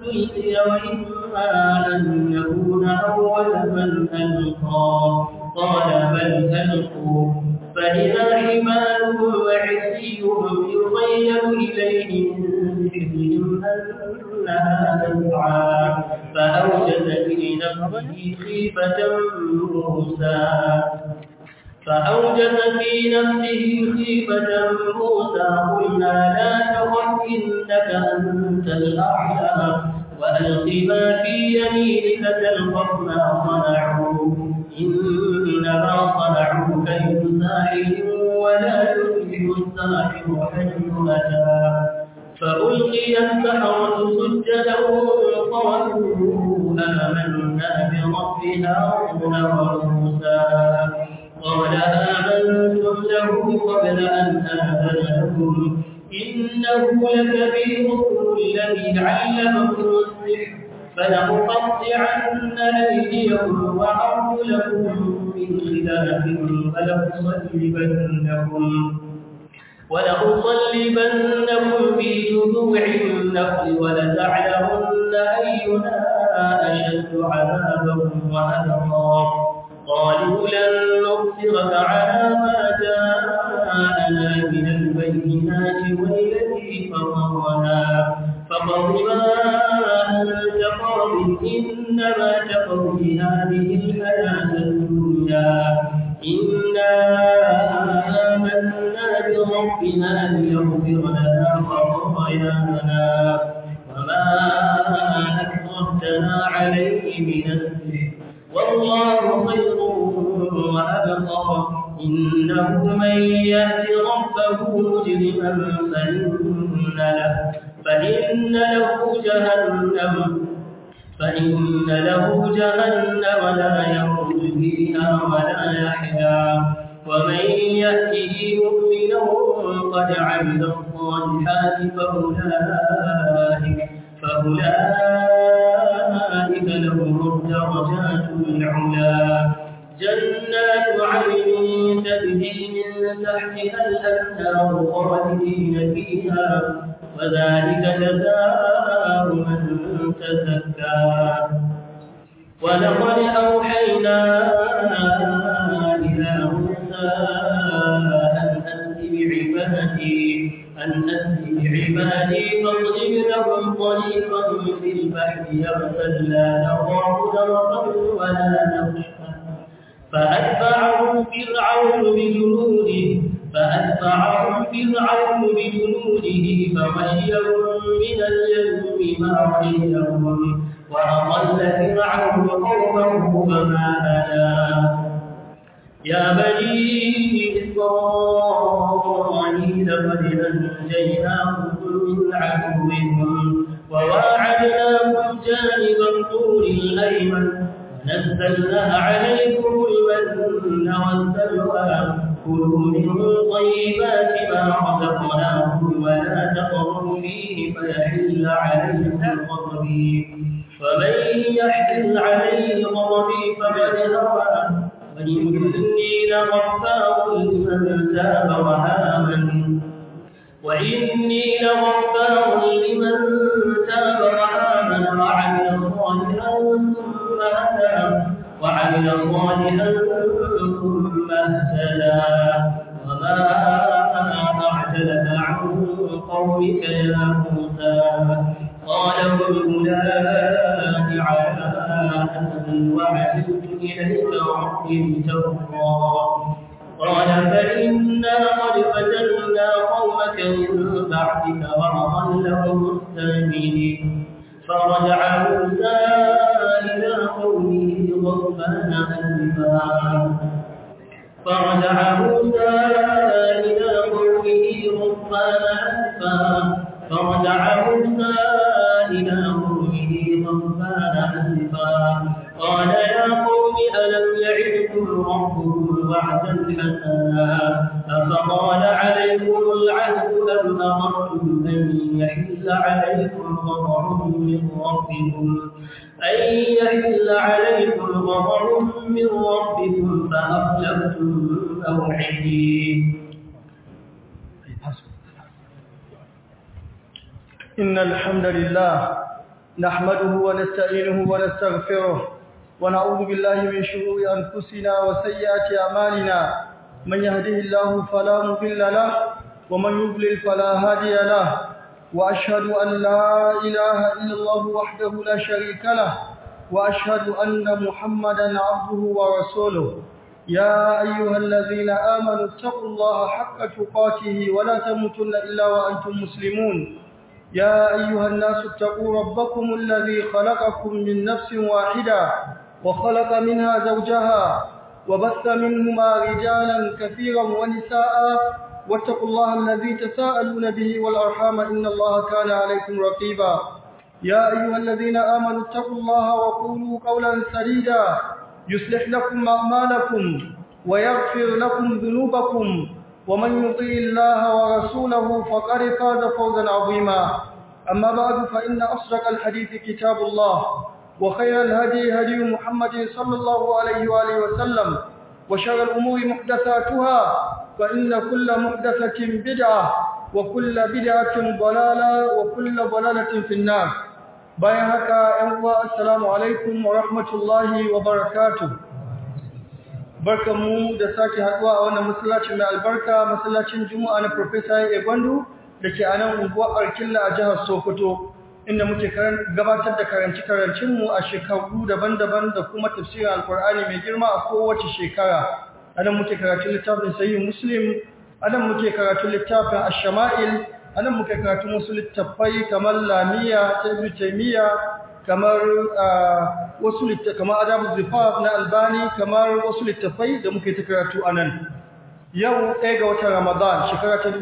تلقي وإما أن نكون أول من ألقى قال بل ألقوا فإذا حمالهم وعصيهم يخيل إليه من سحرهم أنها تسعى فأوجس في نفسه خيفة موسى فأوجس في نفسه خيفة موسى قلنا لا تخف إنك أنت الأعلى وألق ما في يمينك تلقف ما صنعوا إنما صنعوا كيد ساحر ولا يفلح الساحر حيث أتى فألقي السحرة سجدا قالوا آمنا برب هارون وموسى قال آمنتم له قبل أن آذن لكم إنه لكبيركم الذي علمكم السحر فلأقطعن أيديكم وأرجلكم من خلاف فلأصلبنكم ولأصلبنكم في جذوع النخل ولتعلمن أينا أشد عذابا وأبقى قالوا لن نصرك على ما جاءنا من البينات والذي فطرنا فقض ما أنت قاض إنما تقضي هذه الحياة الدنيا إنا آمنا بربنا ليغفر لنا خطايانا وما أكرهتنا عليه من السحر والله خير وأبقى إنه من يأت ربه مجرما فإن له فإن له جهنم فإن له جهنم لا يخرج فيها ولا يحيا ومن يأته مؤمنا قد عمل الصالحات فأولئك فأولئك لهم الدرجات العلا جنات عدن تجري من تحتها الأنهار خالدين فيها وذلك جزاء من تزكى ولقد أوحينا إلى موسى أن أسر بعبادي أن أسر بعبادي فاضرب لهم طريقا في البحر يبسا لا نخاف درقا ولا نخشى فأتبعهم فرعون بجنوده فأتبعهم فرعون بجنوده فغشيهم من اليم ما غشيهم وأضل فرعون قومه وما هدى يا بني إسرائيل قد أنجيناكم من عدوكم وواعدناكم جانب الطور الأيمن نزلنا عليكم المن والسلوى كلوا من طيبات ما رزقناكم ولا تطغوا فيه فيحل عليكم غضبي ومن يحل عليه غضبي فقد هوى وإني لغفار لمن تاب وآمن وإني لغفار لمن تاب وآمن وعمل صالحا ثم هدى وعمل صالحا ثم اهتدى وما أعجلك عن قومك يا موسى قال هم أولئك على أن وعدت إليك ربي لترضى قال فإنا قد فتنا قومك من بعدك وأضلهم السامرين فرجع موسى إلى قومه غضبان أسفا فرجع موسى إلى قومه غضبان أسفا فرجع موسى إلى قومه غضبان أسفا قال يا قوم ألم يعدكم ربكم وعدا حسنا أفطال عليكم العهد أم أردتم أن يحل عليكم غضب من ربكم أن يحل عليكم غضب من ربكم فأخلفتم موعدي إن الحمد لله نحمده ونستعينه ونستغفره ونعوذ بالله من شرور أنفسنا وسيئات أعمالنا من يهده الله فلا مضل له ومن يضلل فلا هادي له وأشهد أن لا إله إلا الله وحده لا شريك له وأشهد أن محمدا عبده ورسوله يا أيها الذين آمنوا اتقوا الله حق تقاته ولا تموتن إلا وأنتم مسلمون يا أيها الناس اتقوا ربكم الذي خلقكم من نفس واحدة وخلق منها زوجها وبث منهما رجالا كثيرا ونساء واتقوا الله الذي تساءلون به والأرحام إن الله كان عليكم رقيبا يا أيها الذين آمنوا اتقوا الله وقولوا قولا سديدا يصلح لكم أعمالكم ويغفر لكم ذنوبكم ومن يطيع الله ورسوله فقد فاز فوزا عظيما أما بعد فإن أصدق الحديث كتاب الله وخير الهدي هدي محمد صلى الله عليه وآله وسلم وشر الأمور محدثاتها فإن كل محدثة بدعة وكل بدعة ضلالة وكل ضلالة في النار bayan haka ‘yan uwa assalamu alaikum wa rahmatullahi wa barakatu barkanmu da sake haɗuwa a wannan masallacin mai albarka masallacin juma'a na profesa ya gwandu da ke a nan unguwar arkilla a jihar sokoto inda muke gabatar da karanci-karancinmu a shekaru daban-daban da kuma tafsirin alkur'ani mai girma a kowace shekara a nan muke karatun littafin sayi muslim a nan muke karatun littafin ashama'il anan muka karatu wasu littafai kamar lamiya ta ibn taymiya kamar wasu littafai kamar adabul zifaf na albani kamar wasu littafai da muka ta karatu anan yau ɗaya ga watan ramadan shekara ta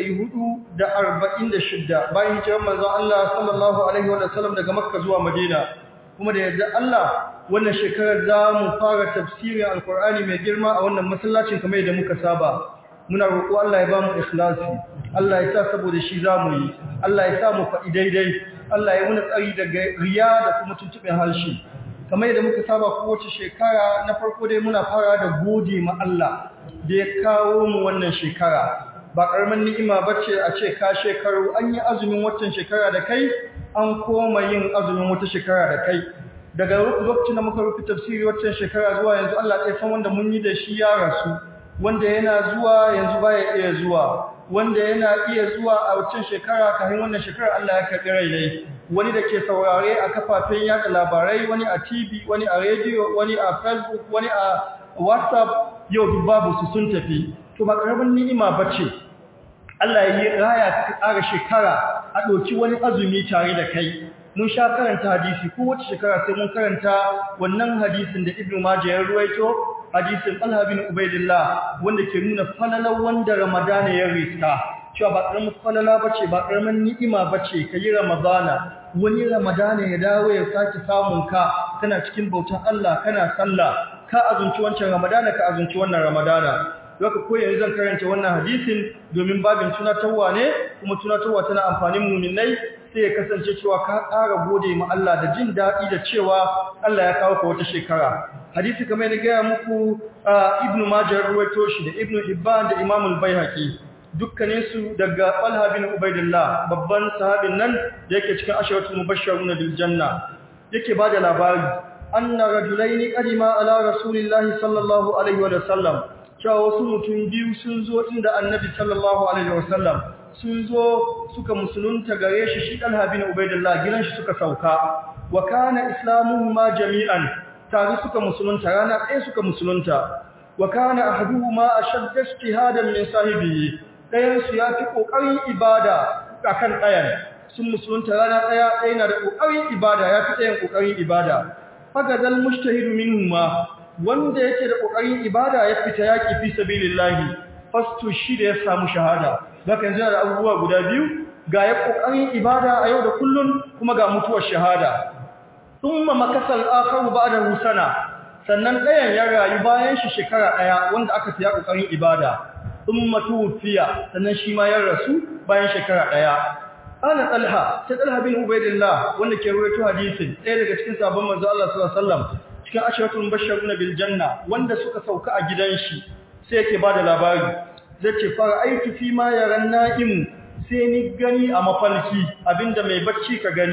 1446 bayan hijirar manzon Allah sallallahu alaihi wa sallam daga makka zuwa madina kuma da yadda Allah wannan shekarar za mu fara tafsirin alkur'ani mai girma a wannan masallacin kamar yadda muka saba muna roƙo Allah ya ba mu ikhlasi Allah ya sa saboda shi zamu yi Allah ya sa mu faɗi daidai Allah ya muna tsari daga riya da kuma tuntuɓin harshe kamar yadda muka saba kowace shekara na farko dai muna fara da gode ma Allah da ya kawo mu wannan shekara ba karamin ni'ima bace a ce ka shekaru an yi azumin watan shekara da kai an koma yin azumin wata shekara da kai daga lokacin da muka rufe tafsiri watan shekara zuwa yanzu Allah ya san wanda mun yi da shi ya rasu wanda yana zuwa yanzu baya iya zuwa wanda yana iya zuwa a wancan shekara kafin wannan shekara Allah ya karɓi rai ne wani da ke saurare a kafafen yada labarai wani a TV wani a radio wani a Facebook wani a WhatsApp yau duk babu su sun tafi to ba karamin ni'ima bace Allah ya yi raya ta ƙara shekara a ɗauki wani azumi tare da kai mun sha karanta hadisi ko wace shekara sai mun karanta wannan hadisin da Ibn Majah ya ruwaito hadisin Talha bin Ubaidillah wanda ke nuna falalar wanda Ramadana ya riska cewa ba karamin falala bace ba karamin ni'ima bace kai Ramadana wani Ramadana ya dawo ya saki samun ka kana cikin bautan Allah kana sallah ka azunci wancan Ramadana ka azunci wannan Ramadana Doka ko yanzu zan karanta wannan hadisin domin babin tunatarwa ne kuma tunatarwa tana amfanin muminai sai ya kasance cewa ka ƙara gode ma Allah da jin daɗi da cewa Allah ya kawo ka wata shekara. Hadisi kamar na gaya muku Ibn Majah ruwaito shi da Ibn Hibban da Imam al-Baihaqi dukkanin su daga Talha bin Ubaidillah babban sahabin nan da yake cikin asharatul mubashshirun bil janna yake bada labari anna rajulaini qadima ala rasulillahi sallallahu alaihi wa sallam cewa wasu mutum biyu sun zo inda annabi sallallahu alaihi wa sallam sun zo suka musulunta gare shi shi Talha bin Ubaidillah gidan shi suka sauka wa kana islamuhum ma jami'an tare suka musulunta rana ɗaya suka musulunta wa kana ahaduhuma ashadda ijtihadan min sahibihi ɗayan su yafi kokarin ibada akan ɗayan sun musulunta rana ɗaya ɗaya na da kokarin ibada yafi ɗayan kokarin ibada fagadal mujtahidu minhuma wanda yake da kokarin ibada ya fita yaki fi sabilillahi fastu shi da ya samu shahada zaka yanzu da abubuwa guda biyu ga ya kokarin ibada a yau da kullun kuma ga mutuwar shahada thumma makasal akharu ba'dahu sana sannan ɗayan ya rayu bayan shi shekara ɗaya wanda aka fiya kokarin ibada thumma tufiya sannan shi ma ya rasu bayan shekara ɗaya ana talha sai talha bin ubaidillah wanda ke rawaito hadisin ɗaya daga cikin sabon manzo Allah sallallahu alaihi wasallam cikin asharatul mubashshirun bil janna wanda suka sauka a gidan shi sai yake bada labari zai ce fara aiki fi ma yaran na'im sai ni gani a mafalki abinda mai bacci ka gani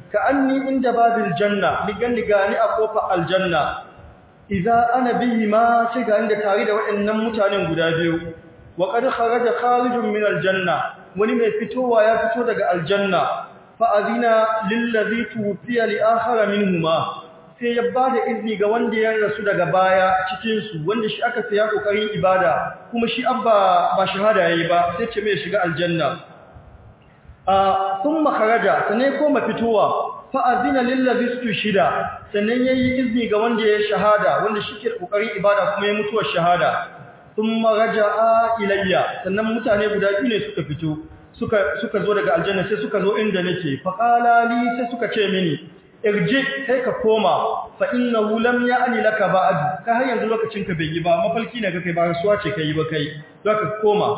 ka anni inda babil janna ligan ligani a kofar aljanna idza ana bihi ma sai ga inda tare da waɗannan mutanen guda biyu wa qad kharaja kharijun min aljanna wani mai fitowa ya fito daga aljanna fa azina lil ladhi tufiya li akhara minhuma sai ya bada izini ga wanda ya rasu daga baya cikin su wanda shi aka saya kokarin ibada kuma shi abba ba shahada yayi ba sai ce mai shiga aljanna a thumma kharaja sanai koma fitowa fa'azina lillazi shida sannan yayi izini ga wanda ya shahada wanda shike kokarin ibada kuma ya mutuwa shahada thumma raja'a ilayya sannan mutane guda biyu ne suka fito suka suka zo daga aljanna sai suka zo inda nake faqala li sai suka ce mini irji kai ka koma fa innahu lam ya'ni laka ba'd ka har yanzu lokacin ka bai yi ba mafalki ne kai ba rasuwa ce kai ba kai zaka koma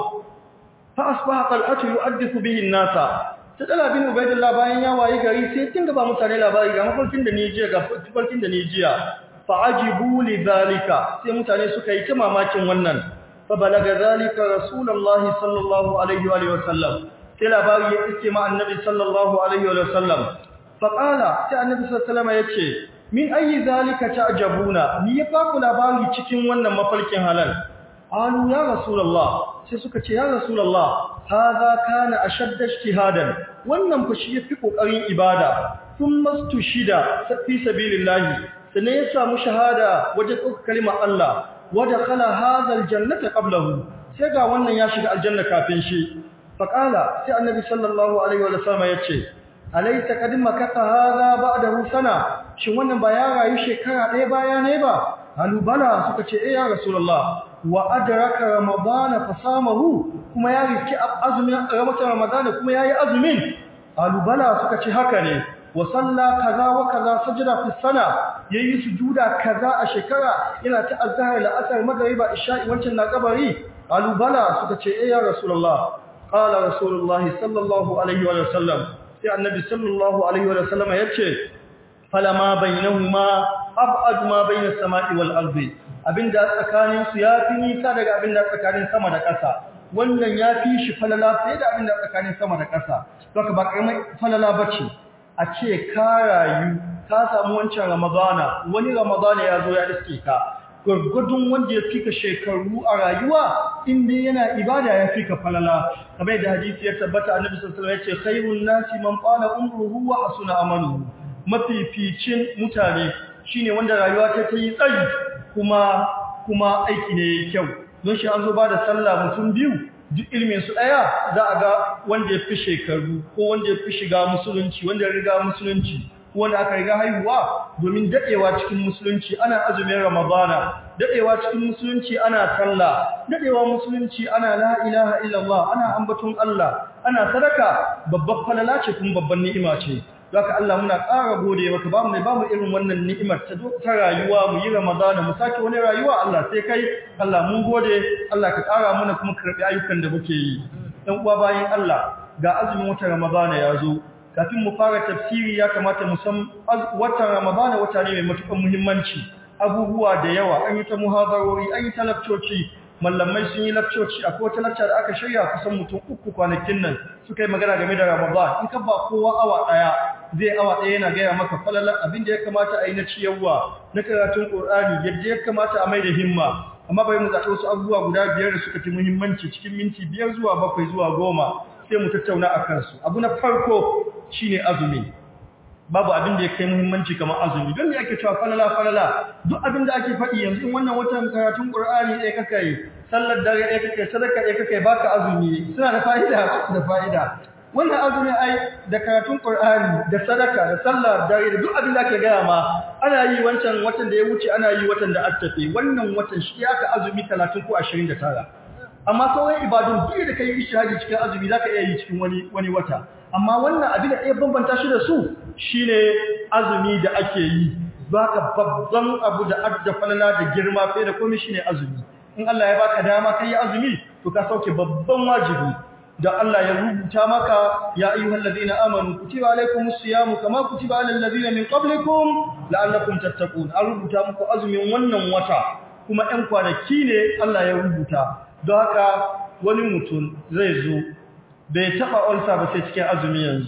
fa asbaha qal'atu yu'addithu bihi an-nasa ta dala bin ubaidullah bayan ya wayi gari sai tinga ba mutane labari ga mafarkin da ni jiya ga mafarkin da ni jiya fa ajibu li zalika sai mutane suka yi ta mamakin wannan fa balaga zalika rasulullahi sallallahu alaihi wa alihi wasallam sai labari ya iske ma annabi sallallahu alaihi wa sallam fa qala sai annabi sallallahu alaihi wa sallam yace min ayi zalika ta'jabuna ni ya faku labari cikin wannan mafarkin halal alu ya rasulullah sai suka ce ya rasulullah hadha kana ashadda ijtihadan wannan fa shi yafi kokarin ibada thumma shida fi sabilillah sannan ya samu shahada wajen ɗaukar kalimar Allah wa dakhala hadha aljannata qablahu sai ga wannan ya shiga aljanna kafin shi faqala sai annabi sallallahu alaihi wa sallam yace alaysa qad makatha hadha ba'dahu sana shin wannan ba ya rayu shekara ɗaya baya ne ba halu bala suka ce eh ya rasulullah wa adraka ramadana fasamahu kuma ya riki azumin ramatan ramadana kuma yayi azumin alubala suka ce haka ne wa salla kaza wa kaza sajda fi sana yayi sujuda kaza a shekara yana ta azhar la'asar magriba isha'i wancan na kabari alubala suka ce eh ya rasulullah qala rasulullah sallallahu alaihi wa sallam sai annabi sallallahu alaihi wa sallam yace falama bainahuma ab'ad ma bainas sama'i wal ardi abinda tsakanin su yafi nisa daga abinda tsakanin sama da ƙasa wannan yafi shi falala fiye da abinda tsakanin sama da ƙasa saka ba karamar falala bace a ce ka rayu ka samu wancan ramadana wani ramadana ya zo ya iske ka gurgudun wanda ya fika shekaru a rayuwa inda yana ibada ya fika falala kamar da hadisi ya tabbata annabi sallallahu alaihi wasallam ya ce khairun nasi man qala umruhu wa hasuna amaluhu mafificin mutane shine wanda rayuwa ta ta yi tsayi kuma kuma aiki ne kyau don shi an zo ba da sallah mutum biyu duk ilmin su daya za a ga wanda ya fi shekaru ko wanda ya fi shiga musulunci wanda ya riga musulunci ko wanda aka riga haihuwa domin dadewa cikin musulunci ana azumin ramadana dadewa cikin musulunci ana sallah dadewa musulunci ana la ilaha illallah ana ambaton Allah ana sadaka babbar falala ce kuma babban ni'ima ce Zaka Allah muna ƙara gode maka ba mu ba mu irin wannan ni'imar ta ta rayuwa mu yi Ramadana mu sake wani rayuwa Allah sai kai Allah mun gode Allah ka ƙara mana kuma karbi ayyukan da muke yi dan uwa bayan Allah ga azumin watan Ramadana ya zo kafin mu fara tafsiri ya kamata mu san watan Ramadana wata ne mai matukar muhimmanci abubuwa da yawa an yi ta muhadarori an yi ta lakcoci mallamai sun yi lakcoci akwai wata lakca da aka shirya kusan mutum uku kwanakin nan suka yi magana game da Ramadan in ka ba kowa awa daya zai awa daya yana gaya maka falalan abin da ya kamata a yi na ciyarwa na karatun Qur'ani yadda ya kamata a mai da himma amma bai mu zaɓi wasu abubuwa guda biyar da suka fi muhimmanci cikin minti biyar zuwa bakwai zuwa goma sai mu tattauna a kansu abu na farko shine azumi babu abin da ya kai muhimmanci kamar azumi don me ake cewa falala falala duk abin da ake faɗi yanzu in wannan watan karatun Qur'ani ɗaya kaka yi sallar dare ɗaya kaka yi sadaka ɗaya kaka yi baka azumi suna da fa'ida da fa'ida wannan azumi ai da karatun Qur'ani da sadaka da sallar dare da duk abin da ake gaya ma ana yi wancan watan da ya wuce ana yi watan da attafe wannan watan shi aka azumi 30 ko 29 amma sauran ibadun duk da kai ishihadi cikin azumi zaka iya yi cikin wani wani wata amma wannan abin da ya bambanta shi da su shine azumi da ake yi baka babban abu da adda falala da girma sai da komai shine azumi in Allah ya baka dama kai azumi to ka sauke babban wajibi da Allah ya rubuta maka ya ayyuhal ladina amanu kutiba alaykumus siyamu kama kutiba alal ladina min qablikum la'allakum tattaqun an rubuta muku azumin wannan wata kuma ɗan kwanaki ne Allah ya rubuta don haka wani mutum zai zo bai taba ulsa ba sai cikin azumi yanzu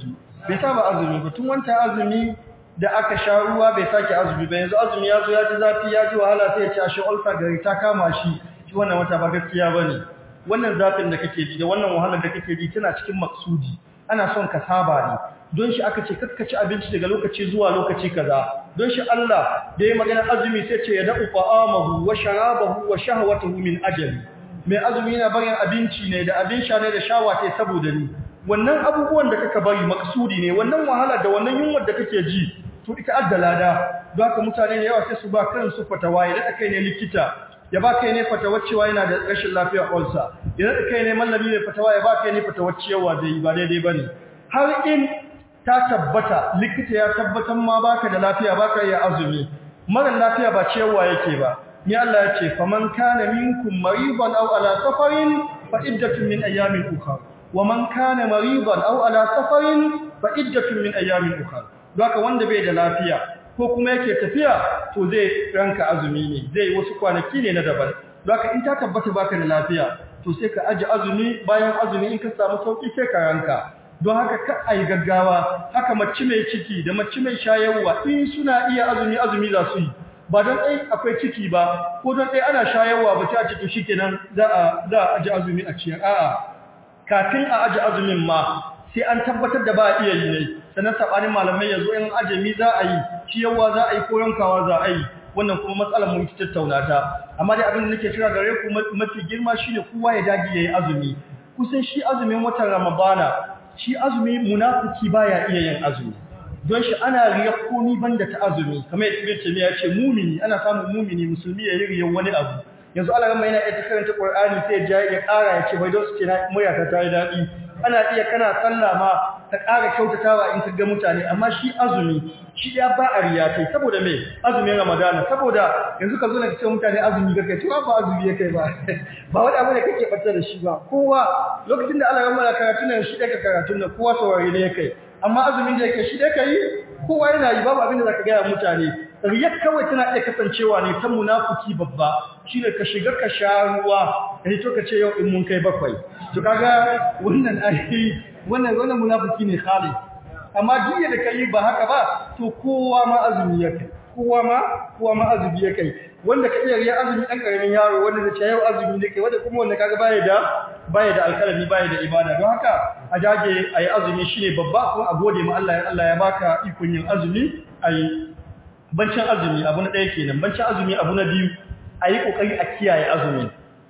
bai saba azumi ba tun wancan azumi da aka sha ruwa bai sake azumi ba yanzu azumi ya zo ya ji zafi ya ji wahala sai ya ci ashe ulfa gari ta kama shi shi wannan wata ba gaskiya bane wannan zafin da kake ji da wannan wahalar da kake ji tana cikin maksudi ana son ka saba ne don shi aka ce kakkaci abinci daga lokaci zuwa lokaci kaza don shi Allah da ya magana azumi sai ce ya da'u ta'amahu wa sharabahu wa shahwatahu min ajali mai azumi yana barin abinci ne da abin sha ne da shawa ta saboda ni wannan abubuwan da kaka bari maksudi ne wannan wahala da wannan yunwar da kake ji to ita addalada don haka mutane da yawa sai su ba kansu fatawa idan akai ne likita ya ba kai ne fatawa cewa yana da rashin lafiya ulcer idan akai ne mallami ne fatawa ya ba kai ne fatawa cewa zai ba daidai bane har in ta tabbata likita ya tabbatar ma baka da lafiya baka iya azumi mara lafiya ba cewa yake ba ni Allah ya ce faman kana minkum maridan aw ala safarin fa iddatun min ayamin ukhra wa man kana maridan aw ala safarin fa iddatun min ayamin ukhra haka wanda bai da lafiya ko kuma yake tafiya to zai ranka azumi ne zai wasu kwanaki ne na daban haka in ta tabbata baka da lafiya to sai ka aji azumi bayan azumi in ka samu sauki sai ka ranka don haka ka ai gaggawa haka mace mai ciki da mace mai shayarwa in suna iya azumi azumi za su yi ba don ɗai akwai ciki ba ko don ɗai ana shayarwa ba ta ciki shi kenan za a za a aji azumi a ciyar a'a kafin a aji azumin ma sai an tabbatar da ba a iya yi ne sannan sabanin malamai yanzu in ajami za a yi ciyarwa za a yi ko yankawa za a yi wannan kuma matsalar mun ci tattauna ta amma dai abin da nake kira gare ku mafi girma shine kowa ya dage yayi azumi kusan shi azumin watan ramadana shi azumi munafiki baya iya yin azumi don shi ana riya komi banda ta azumi kamar yadda Ibn ya ce mumini ana samun mumini musulmi ya yi riyan wani abu yanzu Allah gama yana iya karanta Qur'ani sai ya ya ƙara ya ce bai don su ce na murya ta yi daɗi ana iya kana sallah ma ta ƙara kyautatawa in ka ga mutane amma shi azumi shi ya ba a riya kai saboda me azumin Ramadana saboda yanzu ka zo na ce mutane azumi ga kai to ba azumi ya kai ba ba wani abu ne kake bata da shi ba kowa lokacin da Allah ya mala karatu nan shi daga karatun nan kowa saurare ne ya kai amma azumin da yake shi da kai kowa yana yi babu abin da zaka ga mutane riyar kawai tana iya kasancewa ne ta munafiki babba shine ka shiga ka sha ruwa kai to ka ce yau in mun kai bakwai to kaga wannan ai wannan wannan munafiki ne khalis amma duk da kai ba haka ba to kowa ma azumi yake kowa ma kowa ma azumi yake wanda ka iya riya azumi dan karamin yaro wanda zai ce yau azumi ne kai wanda kuma wanda kaga baya da baya da alkalami baya da ibada don haka a jage ayi azumi shine babba kuma a gode ma Allah ya Allah ya baka ikon yin azumi ayi bancin azumi abu na ɗaya kenan bancin azumi abu na biyu ayi kokari a kiyaye azumin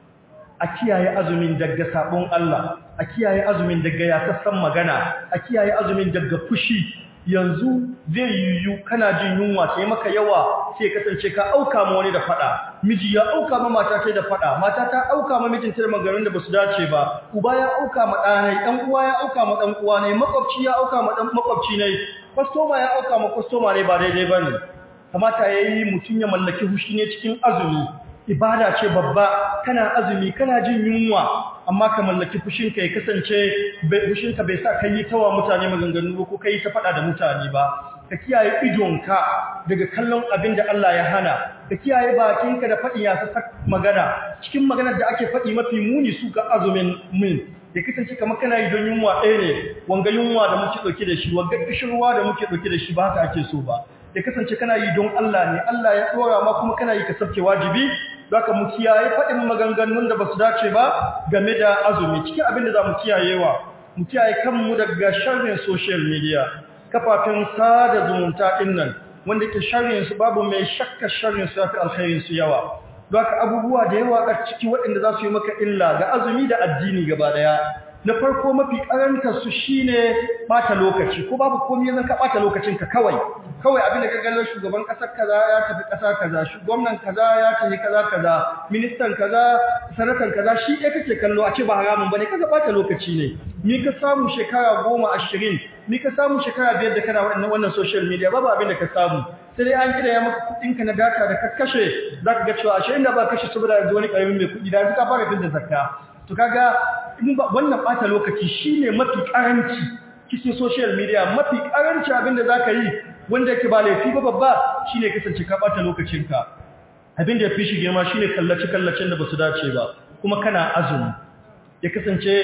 a kiyaye azumin daga sabon Allah a kiyaye azumin daga yasassan magana a kiyaye azumin daga fushi yanzu zai yiwu kana jin yunwa sai maka yawa sai kasance ka auka ma wani da fada miji ya auka ma mata ta da fada mata ta auka ma mijinta da magarin da basu dace ba uba ya auka ma ɗanai ɗan uwa ya auka ma ɗan uwa ne makwabci ya auka ma ɗan makwabci ne kwastoma ya auka ma kwastoma ne ba daidai bane kamata yayi mutum ya mallaki hushi ne cikin azumi ibada ce babba kana azumi kana jin yunwa amma ka mallaki fushinka ya kasance fushinka bai sa kai tawa mutane maganganu ba ko kai ta faɗa da mutane ba ka kiyaye idonka daga kallon abin da Allah ya hana ka kiyaye bakinka da faɗi ya sa magana cikin maganar da ake faɗi mafi muni su ga azumin min ya kasance kamar kana yi don yunwa ɗaya ne wanga yunwa da muke ɗauke da shi wanga kishirwa da muke ɗauke da shi ba haka ake so ba ya kasance kana yi don Allah ne Allah ya ɗora ma kuma kana yi ka sabke wajibi zaka mu kiyaye faɗin maganganun da basu dace ba game da azumi cikin abin da za mu kiyayewa mu kiyaye kanmu daga sharrin social media kafafen sada zumunta ɗin nan wanda ke sharrin su babu mai shakka sharrin su yafi alkhairin su yawa zaka abubuwa da yawa a ciki waɗanda za su yi maka illa ga azumi da addini gaba daya na farko mafi karanta su shine bata lokaci ko babu komai yanzu ka bata lokacin ka kawai kawai abinda ka gallo shugaban kasar kaza ya tafi kasa kaza gwamnan kaza ya tafi kaza kaza ministan kaza sanatan kaza shi ɗaya kake kallo a ce ba haramun bane kaga bata lokaci ne ni ka samu shekara goma ashirin ni ka samu shekara biyar da kana wannan wannan social media babu abin da ka samu sai dai an kira ya maka kuɗinka na data da ka kashe zaka ga cewa ashe inda ba kashe saboda yanzu wani ƙaramin mai kuɗi da yanzu ka fara tunda zakka to kaga wannan bata lokaci shine mafi karanci cikin social media mafi karanci abinda zaka yi wanda yake ba laifi ba babba shine kasance ka bata lokacinka abinda yafi shi girma shine kallace kallacen da basu dace ba kuma kana azumi ya kasance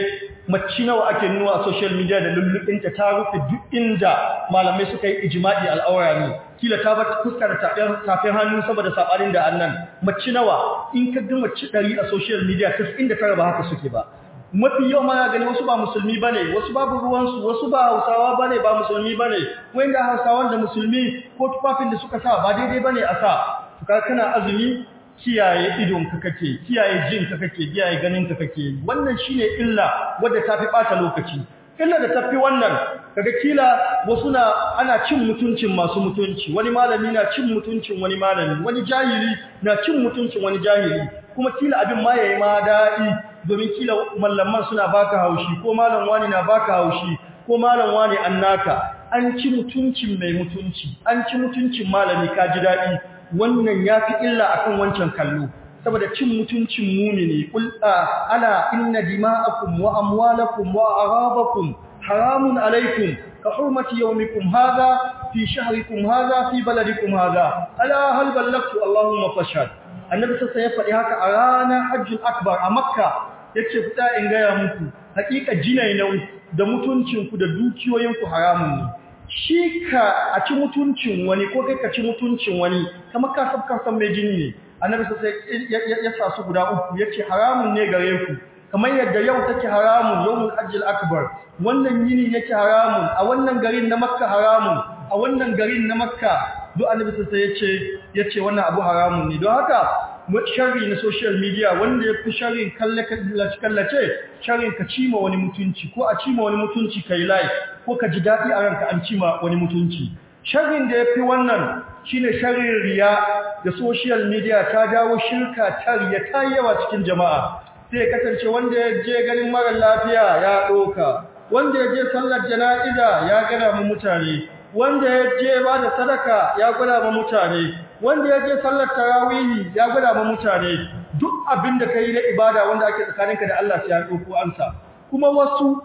mace nawa ake nuna a social media da lullubinta ta rufe duk inda malamai suka yi ijma'i al'aura ne kila ta bar fuskar tafin hannu saboda sabanin da annan mace nawa in ka ga mace 100 a social media 99 ba haka suke ba mafi yau mana gani wasu ba musulmi bane wasu babu ruwansu wasu ba hausawa bane ba musulmi bane wanda hausawan da musulmi ko tufafin da suka sa ba daidai bane a sa ka kana azumi kiyaye idon ka kake kiyaye jin ka kake kiyaye ganin ka kake wannan shine illa wanda tafi bata lokaci illa da tafi wannan kaga kila wasu na ana cin mutuncin masu mutunci wani malami na cin mutuncin wani malami wani jahili na cin mutuncin wani jahili kuma kila abin ma yayi ma dadi domin kila mallaman suna baka haushi ko malam wani na baka haushi ko malam wani annaka an ci mutuncin mai mutunci an ci mutuncin malami ka ji dadi wannan yafi illa akan wancan kallo saboda cin mutuncin mumini kul ala inna dima'akum wa amwalakum wa arabakum haramun alaikum ka hurmati yawmikum hadha fi shahrikum hadha fi baladikum hadha ala hal ballagtu allahumma fashhad annabi sai ya faɗi haka a ranar hajjul akbar a makka yace fita in gaya muku hakika jinainan da mutuncinku da dukiyoyinku haramun ne shi ka a ci mutuncin wani ko kai ka ci mutuncin wani kamar ka sabka san mai jini ne annabi sai ya sa su guda uku yace haramun ne gare ku kamar yadda yau take haramun yawmul hajjil akbar wannan yini yake haramun a wannan garin na makka haramun a wannan garin na makka duk annabi sai yace yace wannan abu haramun ne don haka sharri na social media wanda ya fi sharrin kallace sharrin ka cima wani mutunci ko a cima wani mutunci kai like ko ka ji daɗi a ranka an cima wani mutunci sharrin da ya fi wannan shine sharrin riya da social media ta dawo shirka ta riya ta yawa cikin jama'a sai kasance wanda ya je ganin mara lafiya ya ɗoka wanda ya je sallar jana'iza ya gana mu mutane wanda ya je ba da sadaka ya gwada ma mutane wanda ya je sallar tarawihi ya gwada ma mutane duk abin da ka yi na ibada wanda ake tsakaninka da Allah sai ya ɗauko ansa kuma wasu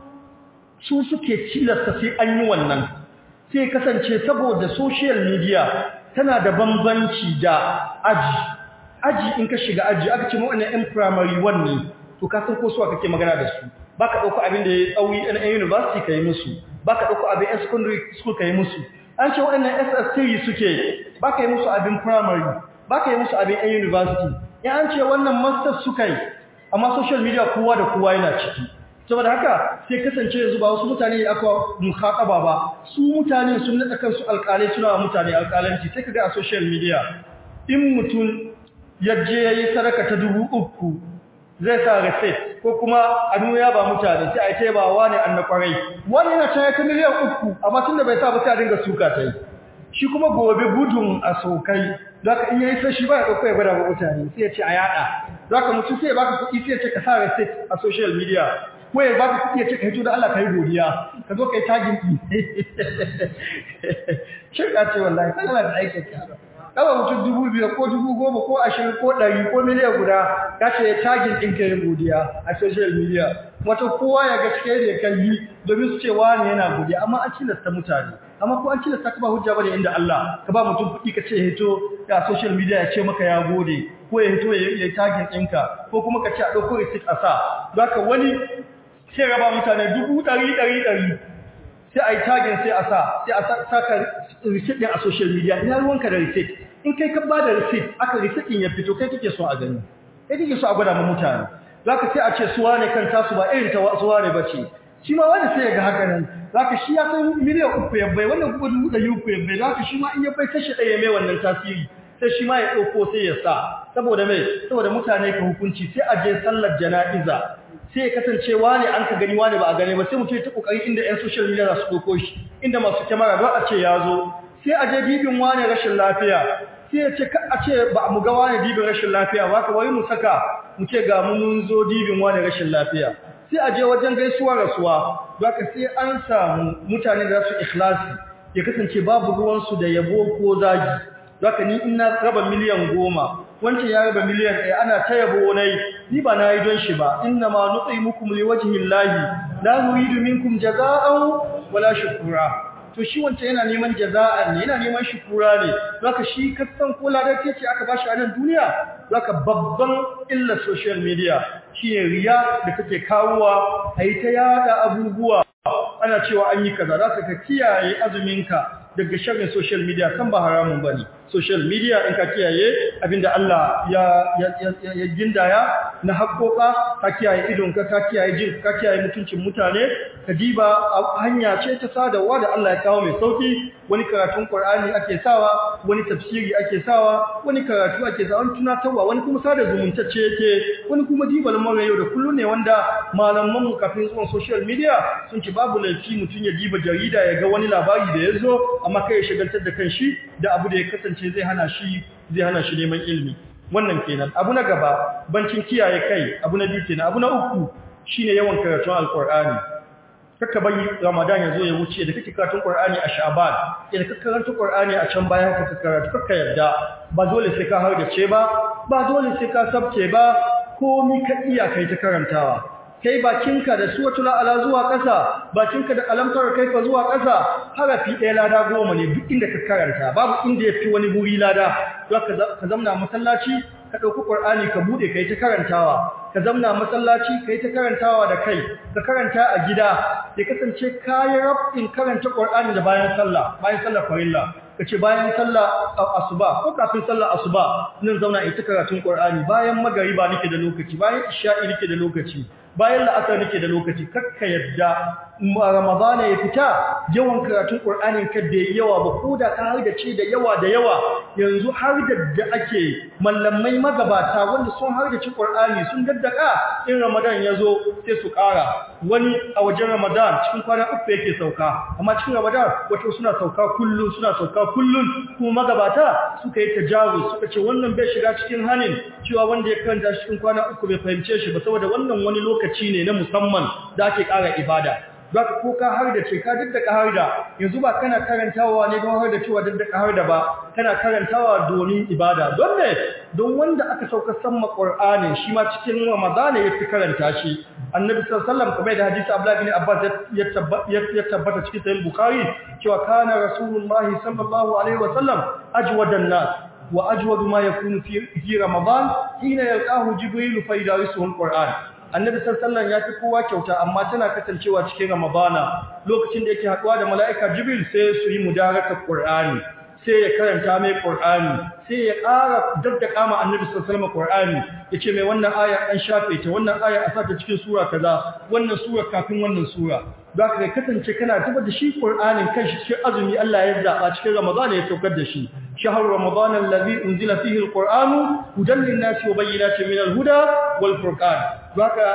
su suke cilasta sai an yi wannan sai kasance saboda social media tana da bambanci da aji aji in ka shiga aji aka ce wannan yan primary one ne to ka san ko suwa kake magana da su baka dauko abin da ya tsawi a university kai musu baka dauko abin a secondary school kai musu an ce waɗannan SS3 suke baka yi musu abin primary baka yi musu abin a university ya an ce wannan masters suka yi amma social media kowa da kowa yana ciki saboda haka sai kasance yanzu ba wasu mutane da aka mukhataba ba su mutane sun nada kansu alƙalai suna wa mutane alƙalanci sai kaga a social media in mutum yaje yayi sadaka ta dubu uku zai sa receipt ko kuma a ya ba mutane sai a ce ba wani annakwarai wani yana cewa ta miliyan uku amma tunda bai sa ba sai a dinga suka tai shi kuma gobe gudun a sokai zaka in yayi sai shi ba ya dauko ya gwada ba mutane sai ya ce a yada zaka mutum sai ya baka kuɗi sai ya ce ka sa receipt a social media ko ya baka kuɗi ya ce ka hito da Allah ka yi godiya ka zo ka yi tagin ɗi shirka ce wallahi kan Allah da aikin ka kawai mutum dubu biyar ko dubu goma ko ashirin ko ɗari ko miliyan guda ka ce ya tagin ɗin ka yi godiya a social media wata kowa ya ga cike da kan yi domin su ce wani yana godiya amma an cilasta mutane amma ko an cilasta ka ba hujja bane inda Allah ka ba mutum kuɗi ka ce ya hito a social media ya ce maka ya gode ko ya hito ya yi tagin ɗinka ko kuma ka ce a ɗauko receipt a sa don haka wani sai raba mutane dubu ɗari ɗari ɗari sai a yi tagin sai a sa sai a saka receipt ɗin a social media ina ruwanka da receipt in kai ka ba da receipt aka receipt ɗin ya fito kai kake so a gani kai kake so a gwada ma mutane za ka sai a ce suwa ne kan tasu ba irin ta suwa ne ba ce shi ma wani sai ya ga haka nan za ka shi ya kai miliyan uku ya bai wannan kuma dubu ɗari uku ya bai za ka shi ma in ya bai kashe ɗaya mai wannan tasiri sai shi ma ya ɗauko sai ya sa saboda mai saboda mutane ka hukunci sai a je sallar jana'iza sai ya kasance wane an ka gani wane ba a gane ba sai mutum ya ta kokari inda ƴan social media za su ɗauko shi inda masu kyamara don a ce ya zo sai a je dibin wane rashin lafiya sai ya ce a ce ba mu ga wane dibin rashin lafiya ba ka wai mu saka mu ce ga mu mun zo dibin wane rashin lafiya sai a je wajen gaisuwa rasuwa don ka sai an samu mutane da su ikhlasi ya kasance babu ruwansu da yabo ko zagi Zaka ni ina raba miliyan goma wancan ya raba miliyan ɗaya ana ta yabo nai ni ba na yi don shi ba inna ma nutsi mukum li wajhi llahi la nuridu minkum jazaa'an wala shukura to shi wancan yana neman jaza'an ne yana neman shukura ne zaka shi kasan ko ladar ce aka bashi a nan duniya zaka babban illa social media shine riya da kake kawowa ayi ta yada abubuwa ana cewa an yi kaza zaka ka kiyaye azuminka daga sharrin social media kan ba haramun bane social media in ka kiyaye abinda Allah ya ya ya gindaya na haƙoƙa ka kiyaye idonka ka kiyaye jin ka kiyaye mutuncin mutane ka diba hanya ce ta sadarwa da Allah ya kawo mai sauki wani karatun Qur'ani ake sawa wani tafsiri ake sawa wani karatu ake sawa wani tunatarwa wani kuma sada zumuntacce yake wani kuma diba lamarin yau da kullun ne wanda malaman mu kafin zuwan social media sun ce babu laifi mutun ya diba jarida ya ga wani labari da yazo amma kai ya shagaltar da kanshi da abu da ya kasance zai hana shi zai hana shi neman ilimi wannan kenan abu na gaba bancin kiyaye kai abu na biyu kenan abu na uku shine yawan karatun alqur'ani kaka bari ramadan ya zo ya wuce da kake karatun qur'ani a sha'ban idan ka karanta qur'ani a can baya ka karatu kaka yadda ba dole sai ka har da ce ba ba dole sai ka sabce ba komai ka iya kai ta karantawa kai bakinka da suratul ala zuwa ƙasa bakinka da alamtar kaifa zuwa ƙasa harafi ɗaya lada goma ne duk inda ka karanta babu inda yafi wani guri lada ka zamna masallaci ka ɗauki ƙur'ani ka buɗe kai ta karantawa ka zamna masallaci kai ta karantawa da kai ka karanta a gida ya kasance kayi rabin karanta ƙur'ani da bayan sallah bayan sallah farilla kace bayan sallah asuba ko kafin sallah asuba nan zauna ita karatun Qur'ani bayan magariba nake da lokaci bayan isha'i nake da lokaci bayan la'asar nake da lokaci kakka yadda Ramadan ya fita yawan karatun Qur'anin ka da yawa ba koda ka har da ce da yawa da yawa yanzu har da da ake mallamai magabata wanda sun har da ci Qur'ani sun daddaka in Ramadan ya zo sai su ƙara wani a wajen Ramadan cikin kwana uku yake sauka amma cikin Ramadan wato suna sauka kullun suna sauka kullun kuma magabata suka yi tajawuz suka ce wannan bai shiga cikin hanin cewa wanda ya karanta cikin kwana uku bai fahimce shi ba saboda wannan wani lokaci ne na musamman da ake ƙara ibada zaka ko ka har da ce ka daddaka har da yanzu ba kana karantawa ne don har da cewa daddaka har da ba kana karantawa domin ibada don ne don wanda aka sauka samma Qur'ani shi ma cikin Ramadan ya fi karanta shi Annabi sallallahu alaihi wasallam kamar da hadisi Abdullah bin Abbas ya tabbata cikin Sahih Bukhari cewa kana Rasulullahi sallallahu alaihi wasallam ajwadan nas wa ajwadu ma yakunu fi Ramadan hina yalqahu Jibril fa yadarisu al-Qur'an annabi sallallahu ya fi kowa kyauta amma tana kasancewa cikin ramadana lokacin da yake haduwa da mala'ika jibril sai su yi mudarakar qur'ani sai ya karanta mai qur'ani sai ya ƙara daddaka ma annabi sallallahu alaihi qur'ani yace mai wannan aya an shafe ta wannan aya a sata cikin sura kaza wannan sura kafin wannan sura zaka ga kasance kana zuba da shi qur'anin kanshi cikin azumi Allah ya zaba cikin ramadana ya saukar da shi شهر رمضان الذي أنزل فيه القرآن هدى للناس وبينات من الهدى والفرقان ذاك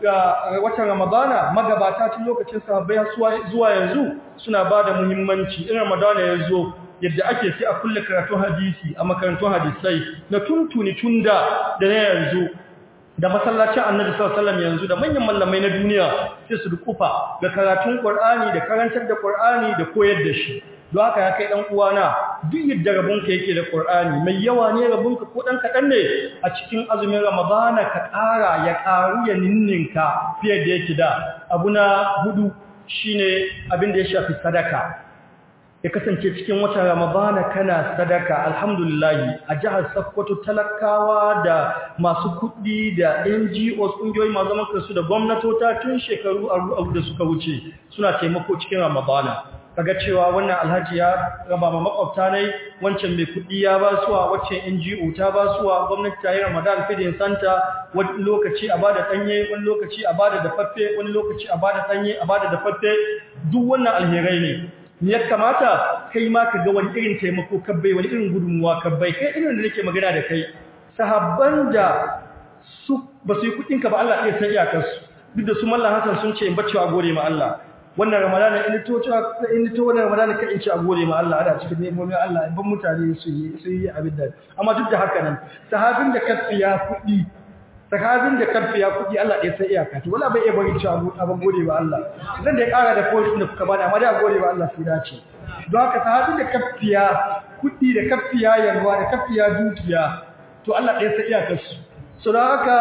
watan ramadana magabata tun lokacin sahabbai zuwa yanzu suna bada muhimmanci in ramadana ya zo yadda ake sai a kulle karatun hadisi a makarantun hadisai na tuntuni tunda da na yanzu da masallacin annabi sallallahu alaihi wasallam yanzu da manyan mallamai na duniya sai su dukufa da karatun qur'ani da karantar da qur'ani da koyar da shi don haka ya kai ɗan uwana duk yadda rabonka yake da ƙur'ani mai yawa ne rabonka ko ɗan kaɗan ne a cikin azumin ramadana ka ƙara ya ƙaru ya ninninka fiye da yake da abu na hudu shine abin da ya shafi sadaka ya kasance cikin watan ramadana kana sadaka alhamdulillah a jihar Sokoto talakawa da masu kuɗi da NGOs ƙungiyoyi masu zaman kansu da gwamnatota tun shekaru aru da suka wuce suna taimako cikin ramadana kaga cewa wannan alhaji ya raba ma makwabta ne wancan mai kudi ya ba suwa wacce NGO ta ba suwa gwamnati ta yi Ramadan feeding center wani lokaci a bada danye wani lokaci a bada dafaffe wani lokaci a bada danye a bada dafaffe duk wannan alherai ne me ya kamata kai ma ka ga wani irin taimako kabbai wani irin gudunmuwa kabbai kai irin da nake magana da kai sahabban da su ba su yi kudin ka ba Allah ya san iyakarsu duk da su mallan Hassan sun ce in bacci a gode ma Allah wannan ramadana in to cewa in to wannan ramadana ka in ci a gode ma Allah ada cikin nemomin Allah ban mutane su yi su yi abin da amma duk da haka nan sahabin da kafiya kudi sahabin da kafiya kudi Allah ya sai iyaka to wala bai iya bari ci abin gode ba Allah zan da ya kara da point da kuka bani amma da gode ba Allah sai dace don haka sahabin da kafiya kudi da kafiya yalwa da kafiya dukiya to Allah ya sai iyakar su so don haka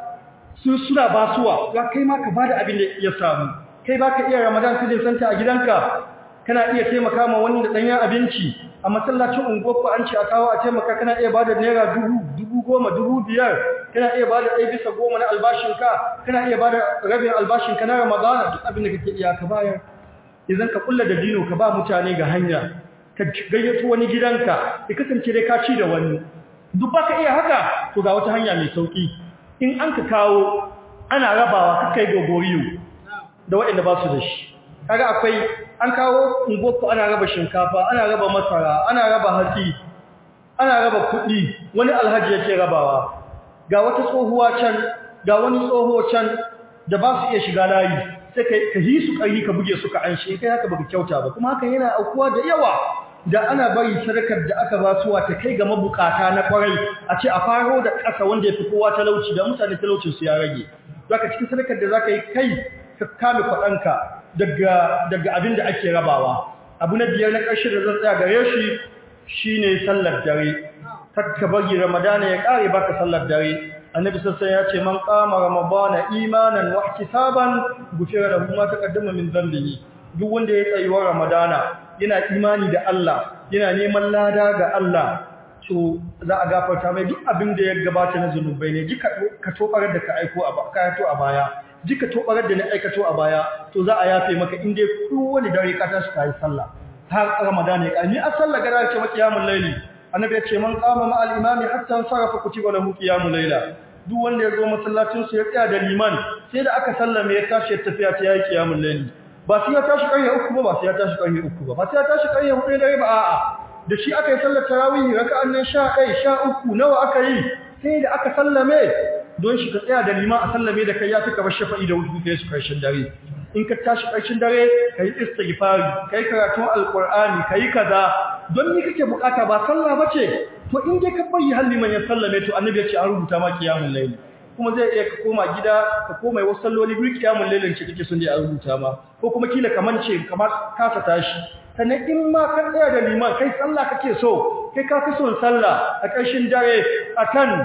su suna basuwa ga kai ma ka bada abin da ya samu kai ba ka iya ramadan kudin santa a gidanka kana iya taimaka ma wani da ɗanyen abinci a masallacin unguwarku an ce a kawo a taimaka kana iya bada naira dubu dubu goma dubu biyar kana iya bada ɗaya bisa goma na albashinka kana iya bada rabin albashinka na ramadana duk abin da kake iya ka bayar idan ka kulla da dino ka ba mutane ga hanya ka gayyato wani gidanka ya kasance dai ka ci da wani duk baka iya haka to ga wata hanya mai sauki in an ka kawo ana rabawa kai gogoriyo da waɗanda ba su da shi kaga akwai an kawo ungoku ana raba shinkafa ana raba masara ana raba hatsi ana raba kuɗi wani alhaji yake rabawa ga wata tsohuwa can ga wani tsoho can da ba su iya shiga layi sai ka yi su ƙari ka buge su ka an shi kai haka baka kyauta ba kuma hakan yana aukuwa da yawa da ana bari sadakar da aka ba suwa ta kai ga mabukata na kwarai a ce a faro da ƙasa wanda ya fi kowa talauci da mutane talaucin su ya rage zaka cikin sadakar da zaka yi kai ka kame kwaɗanka daga daga abin da ake rabawa abu na biyar na ƙarshe da zan tsaya gare shi shine sallar dare kakka bari ramadana ya ƙare baka sallar dare annabi sassan ya ce man qama ramadana imanan wa ihtisaban gufira lahu ma taqaddama min dhanbihi duk wanda ya tsayi wa ramadana yana imani da Allah yana neman lada ga Allah to za a gafarta mai duk abin da ya gabata na zunubai ne jika ka tobarar da ka aiko a kayato a baya jika tobarar da na aikato a baya to za a yafe maka in dai kowane dare ka tashi kai sallah har ramadana ya ni a sallah gara ce makiyamul laili annabi ya ce man qama ma al-imami hatta sarafa kutiba lahu qiyamul layla duk wanda ya zo masallacin su ya tsaya da liman sai da aka sallame ya tashi tafiya ta yayi qiyamul layli ba sai ya tashi ƙarfe uku ba ba sai ya tashi ƙarfe uku ba ba sai ya tashi ƙarfe hudu dare ba a'a da shi aka yi sallar tarawih raka'an nan 11 13 nawa aka yi sai da aka sallame don shi ka tsaya da liman a sallame da kai ya tuka bar shafa'i da wudu kai su karshen dare in ka tashi karshen dare kai istighfari kai karatun alqur'ani kai kaza don ni kake bukata ba sallah bace to in dai ka bayi halli man ya sallame to annabi ya ce an rubuta ma qiyamul layl kuma zai iya ka koma gida ka koma wasu salloli biyu qiyamul laylin ce kake son dai a rubuta ma ko kuma kila kamance kamar kasa tashi sannan in ma ka tsaya da liman kai sallah kake so kai ka fi son sallah a ƙarshen dare akan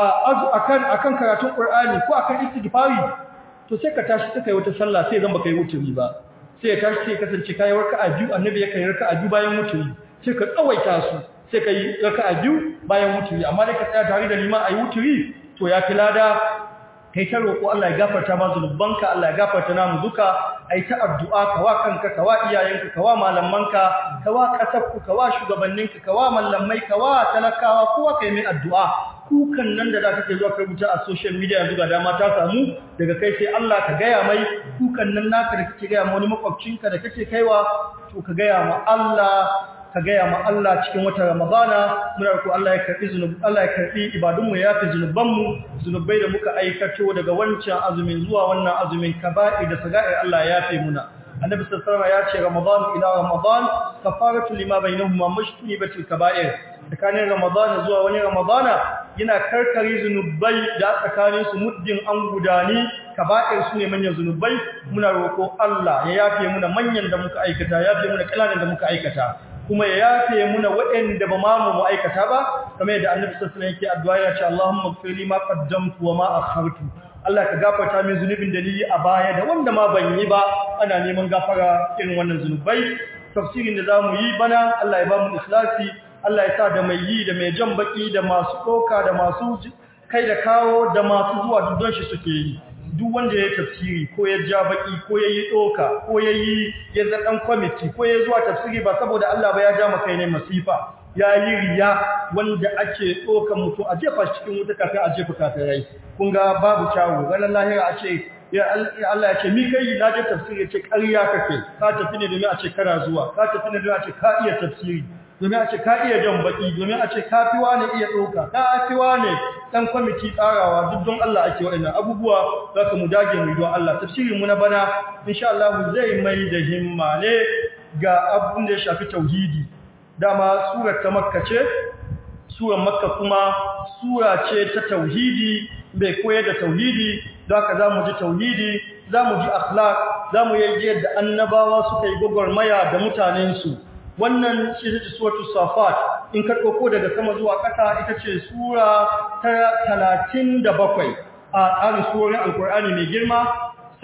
akan akan karatun Qur'ani ko akan istighfari to sai ka tashi sai kai wata sallah sai zan baka yi wuturi ba sai ya tashi sai kasance kai raka'a biyu annabi ya kai raka'a biyu bayan wuturi sai ka tsawaita su sai kai raka'a biyu bayan wuturi amma dai ka tsaya tare da liman ayi wuturi to ya fi lada kai ta roƙo Allah ya gafarta ma zunubanka Allah ya gafarta namu duka ai ta addu'a ka wa kanka ka wa iyayenka ka wa malamanka ka wa kasabku ka wa shugabanninka ka wa mallamai ka wa talakawa kowa kai mai addu'a kukan nan da zaka ke zuwa ka rubuta a social media yanzu ga dama ta samu daga kai sai Allah ka gaya mai kukan nan naka da kake gaya ma wani makwabcinka da kake kaiwa to ka gaya ma Allah ka gaya ma Allah cikin wata Ramadana muna roƙo Allah ya karbi zunubi Allah ya karbi ibadun mu ya fi zunuban mu zunubai da muka aikato daga wancan azumin zuwa wannan azumin kaba'i da saga'i Allah ya yafe muna annabi sallallahu alaihi ya ce Ramadan ila Ramadan kafaratu lima bainahuma mashtunibatil kaba'ir tsakanin Ramadan zuwa wani Ramadana yana karkare zunubai da tsakanin su muddin an gudani kaba'ir su ne manyan zunubai muna roƙo Allah ya yafe muna manyan da muka aikata ya yafe muna kananan da muka aikata kuma ya yafe muna waɗanda ba ma mu aikata ba kamar yadda Annabi sallallahu alaihi wasallam yake addu'a ya ce Allahumma ighfir li ma qaddamtu wa ma akhartu Allah ka gafarta min zunubin da ni a baya da wanda ma ban yi ba ana neman gafara irin wannan zunubai tafsirin da zamu yi bana Allah ya ba mu ikhlasi Allah ya sa da mai yi da mai jan baki da masu doka da masu kai da kawo da masu zuwa duk don shi suke yi duk wanda ya tafsiri ko ya ja baki ko ya yi doka ko ya yi ya zaɗan kwamiti ko ya zuwa tafsiri ba saboda Allah ba ya ja maka ne masifa ya yi riya wanda ake ɗokan mutum a jefa cikin wuta kafin a jefa kafirai kun ga babu kyawu ranar lahira a ce ya Allah ya ce mi kai na je tafsiri ya ce ƙarya kake ka tafi ne domin a ce kana zuwa ka tafi ne domin a ce ka iya tafsiri domin a ce ka iya jan baki domin a ce ka fi wane iya ɗauka ka fi wane ɗan kwamiti tsarawa duk don Allah ake waɗannan abubuwa za ka mu dage mu don Allah tafsirin mu na bana insha Allah zai mai da himma ne ga abin da ya shafi tauhidi dama surar ta makka ce surar makka kuma sura ce ta tauhidi bai koyar da tauhidi da haka za mu ji tauhidi za mu ji akhlaq za mu yi yadda annabawa suka yi gwagwarmaya da mutanensu wannan shi ce suratu safat in ka ɗauko daga sama zuwa ƙasa ita ce sura ta talatin da bakwai a tsarin surorin alkur'ani mai girma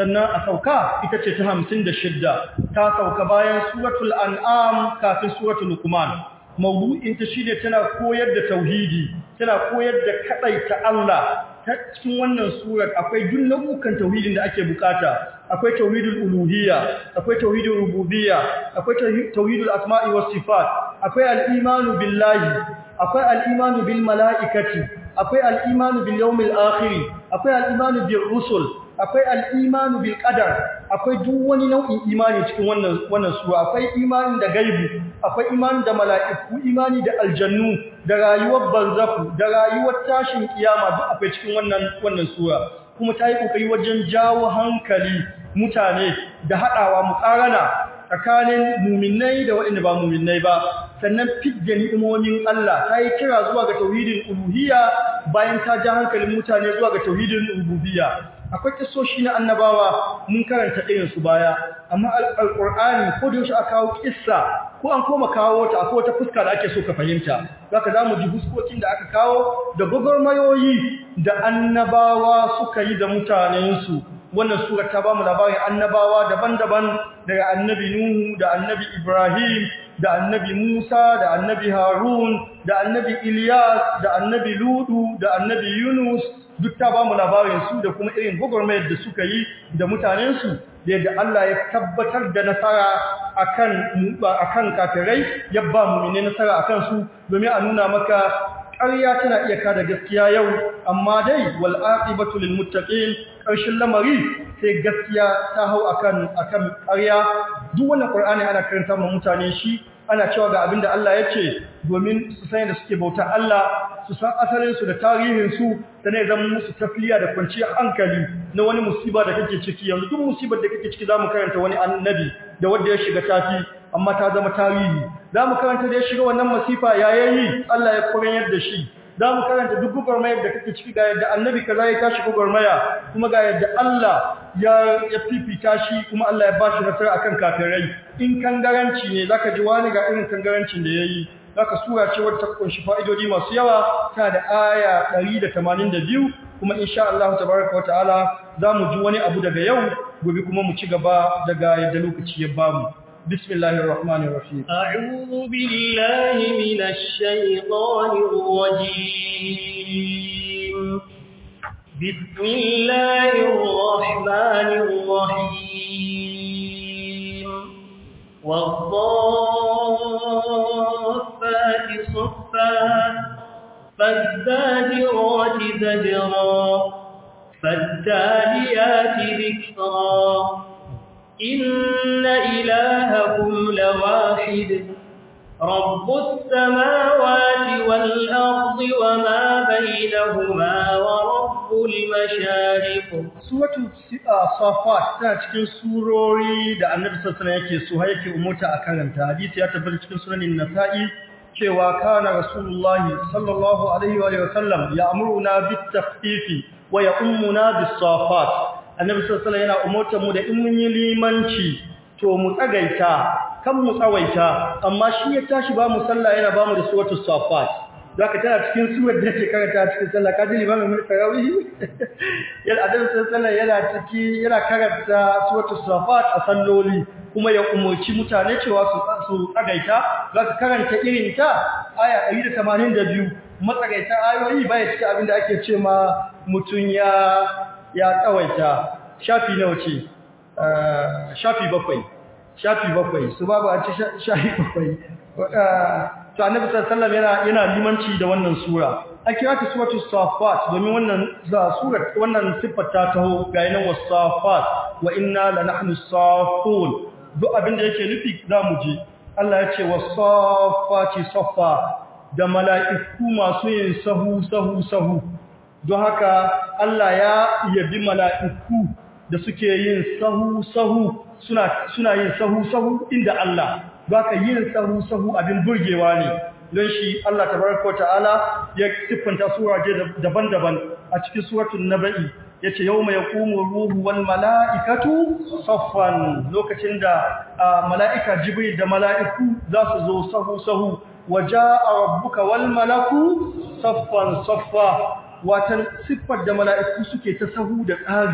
sannan a sauka ita ce ta hamsin da shidda ta sauka bayan suratul an'am kafin suratul luqman mawdu'in ta shine tana koyar da tauhidi tana koyar da kadaita Allah ta cikin wannan surar akwai duk nau'ukan tauhidin da ake bukata akwai tauhidul uluhiyya akwai tauhidul rububiyya akwai tauhidul asma'i was sifat akwai al-imanu billahi akwai al-imanu bil mala'ikati akwai al-imanu bil yawmil akhir akwai al-imanu bir rusul akwai al-imanu bil qadar akwai duk wani nau'in imani cikin wannan wannan sura akwai imani da gaibi akwai imani da mala'iku imani da aljannu da rayuwar barzaku da rayuwar tashin kiyama duk akwai cikin wannan wannan sura kuma ta yi kokari wajen jawo hankali mutane da hadawa muqarana tsakanin muminai da waɗanda ba muminai ba sannan fidda ni'imomin Allah ta yi kira zuwa ga tauhidin uluhiyya bayan ta ja hankalin mutane zuwa ga tauhidin rububiyya akwai kissoshi na annabawa mun karanta irin su baya amma alqur'ani ko da yaushe aka kawo kissa ko an koma kawo ta akwai wata fuska da ake so ka fahimta zaka zamu ji fuskokin da aka kawo da gogormayoyi da annabawa suka yi da mutanensu wannan sura ta bamu labarin annabawa daban-daban daga annabi Nuhu da annabi Ibrahim da annabi Musa da annabi Harun da annabi Ilyas da annabi Ludu da annabi Yunus duk ta bamu labarin su da kuma irin gogormayar da suka yi da mutanensu da yadda Allah ya tabbatar da nasara akan akan kafirai ya ba mu'mini nasara akan su domin a nuna maka ƙarya tana iya kada gaskiya yau amma dai wal aqibatu lil muttaqin ƙarshen lamari sai gaskiya ta hau akan akan ƙarya duk wannan Qur'ani ana karanta ma mutane shi ana cewa ga abinda Allah ya ce domin su san da suke bauta Allah su san asalin su da tarihin su sannan zama musu tafiya da kwanciyar hankali na wani musiba da kake ciki yanzu duk musibar da kake ciki zamu karanta wani annabi da wanda ya shiga tafi amma ta zama tarihi zamu karanta da ya shiga wannan masifa yayayi Allah ya koyar da shi za mu karanta duk gwagwarmayar da kake ciki ga yadda annabi kaza ya tashi gwagwarmaya kuma ga yadda Allah ya ya fifita shi kuma Allah ya bashi nasara akan kafirai in kangaranci ne zaka ji wani ga irin kangarancin da yayi zaka sura ce wata kunshi fa'idodi masu yawa ta da aya 182 kuma insha Allah tabaraka wa ta'ala zamu ji wani abu daga yau gobe kuma mu ci gaba daga yadda lokaci ya bamu بسم الله الرحمن الرحيم أعوذ بالله من الشيطان الرجيم بسم الله الرحمن الرحيم والضافات صفا فالزاجرات زجرا فالتاليات ذكرا إن إلهكم لواحد رب السماوات والأرض وما بينهما ورب المشارق Suratu Safat tana cikin surori da Annabi sallallahu alaihi yake so yake umurta a karanta. Hadisi ya tabbata cikin sunanin Nasa'i cewa kana Rasulullahi sallallahu alaihi wa sallam ya'muruna bit-takhfifi wa ya'ummuna bis-safat. annabi sallallahu alaihi yana umurtar mu da in mun yi limanci to mu tsagaita kan mu tsawaita amma shi ya tashi ba mu sallah yana ba mu da suratul safat zaka tana cikin surar da take karanta cikin sallah kaji limamin mun tarawih yana annabi sallallahu yana ciki yana karanta suratul safat a salloli kuma ya umurci mutane cewa su su tsagaita zaka karanta irin ta aya 182 matsagaita ayoyi baya cikin abinda ake ce ma mutun ya ya tsawaita shafi nawa ce shafi bakwai shafi bakwai su babu a ci shafi bakwai to annabi sallallahu yana yana limanci da wannan sura an kira ta suratu safat domin wannan za surat wannan siffar ta taho ga yanan wasafat wa inna la nahnu safun duk abin da yake nufi zamu ji Allah ya ce wasafati safa da mala'iku masu yin sahu sahu sahu don haka Allah ya yabi mala'iku da suke yin sahu-sahu suna, suna yin sahu-sahu inda Allah ba ka yin sahu-sahu abin burgewa ne don shi Allah tabaraka wa ta'ala ya siffanta suraje daban-daban a cikin suratun naba'i ya ce yau mai kumu ruhu wal mala'ikatu saffan lokacin da mala'ika jibril da mala'iku za su zo sahu-sahu waje a rabbuka wal malaku saffan saffa watan siffar da mala'iku suke ta sahu da tsari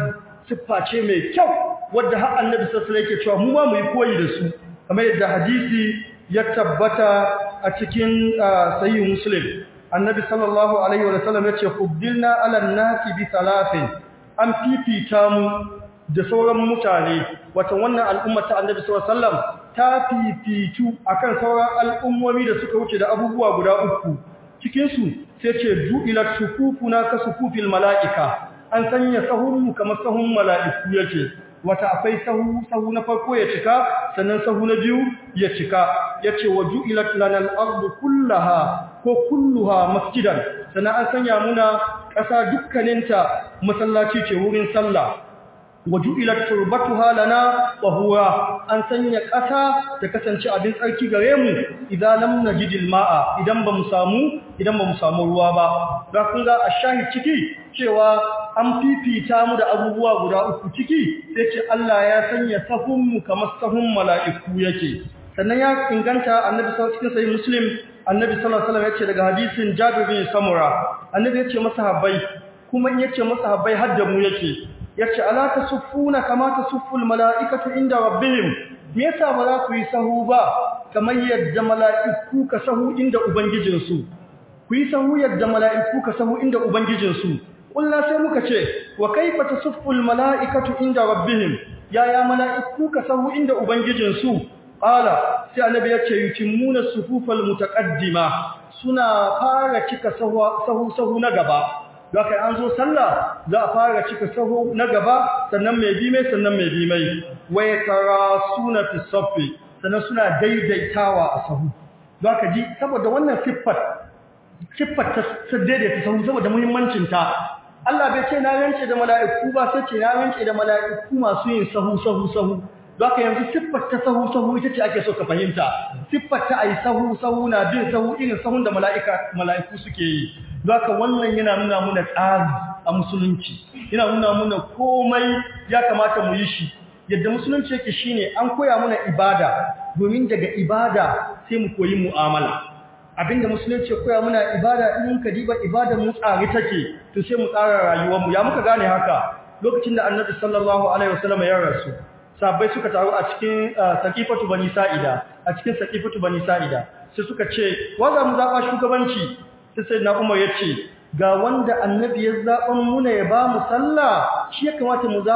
siffa ce mai kyau wadda har annabi sallallahu alaihi yake cewa mu ma mu yi koyi da su kamar yadda hadisi ya tabbata a cikin sahih muslim annabi sallallahu alaihi wa sallam yace fuddilna ala nasi bi thalathin an fifita mu da sauran mutane wata wannan al'umma ta annabi sallallahu alaihi wasallam ta fifitu akan sauran al'ummomi da suka wuce da abubuwa guda uku cikin su sai ce ju'ilat sufufuna ka sufufil mala'ika an sanya sahunmu kamar sahun mala'iku yake wata akwai sahu sahu na farko ya cika sannan sahu na biyu ya cika yace wa ju'ilat lanal ardu kullaha ko kulluha masjidan sannan an sanya muna ƙasa dukkaninta masallaci ce wurin sallah waju'ilat turbatuha lana tahura an sanya ƙasa ta kasance abin tsarki gare mu idan lam najidil ma'a idan bamu samu idan bamu samu ruwa ba ga kun ga ashahi ciki cewa an fifita mu da abubuwa guda uku ciki sai ce Allah ya sanya sahun mu kamar sahun mala'iku yake sannan ya inganta annabi sallallahu alaihi wasallam muslim annabi sallallahu alaihi wasallam yace daga hadisin Jabir bin Samura annabi yace masahabbai kuma in yace masahabbai hadda mu yake yace ala tasuffuna kama tasufful malaikatu inda rabbihim me yasa ba za ku yi sahu ba kamar yadda mala'iku ka sahu inda ubangijinsu ku yi sahu yadda mala'iku ka sahu inda ubangijinsu kullu sai muka ce wa kaifa tasufful malaikatu inda rabbihim yaya mala'iku ka sahu inda ubangijinsu qala sai annabi yace yutimuna sufufal mutaqaddima suna fara cika sahu sahu na gaba Zaka an zo sallah za a fara cika saho na gaba sannan mai bi mai sannan mai bi mai waye tara suna fi saffi sannan suna daidaitawa a sahu zaka ji saboda wannan siffar siffar ta daidaita sahu saboda muhimmancin ta Allah bai ce na rance da mala'iku ba sai ce na rance da mala'iku masu yin sahu sahu sahu Zaka yanzu siffar ta sahu sahu ita ce ake so ka fahimta siffar ta ai sahu sahu na bin sahu irin sahun da mala'ika mala'iku suke yi Zaka wannan yana nuna muna tsari a musulunci yana nuna muna komai ya kamata mu yi shi yadda musulunci yake shine an koya muna ibada domin daga ibada sai mu koyi mu'amala abinda musulunci ya koya muna ibada in ka diba ibada mu tsari take to sai mu tsara rayuwar mu ya muka gane haka lokacin da annabi sallallahu alaihi wasallam ya rasu sahabbai suka taru a cikin saqifatu bani sa'ida a cikin saqifatu bani sa'ida sai suka ce wa za mu zaba shugabanci sai sai na umar ya ce ga wanda annabi ya zaɓan muna ya ba mu sallah shi ya kamata mu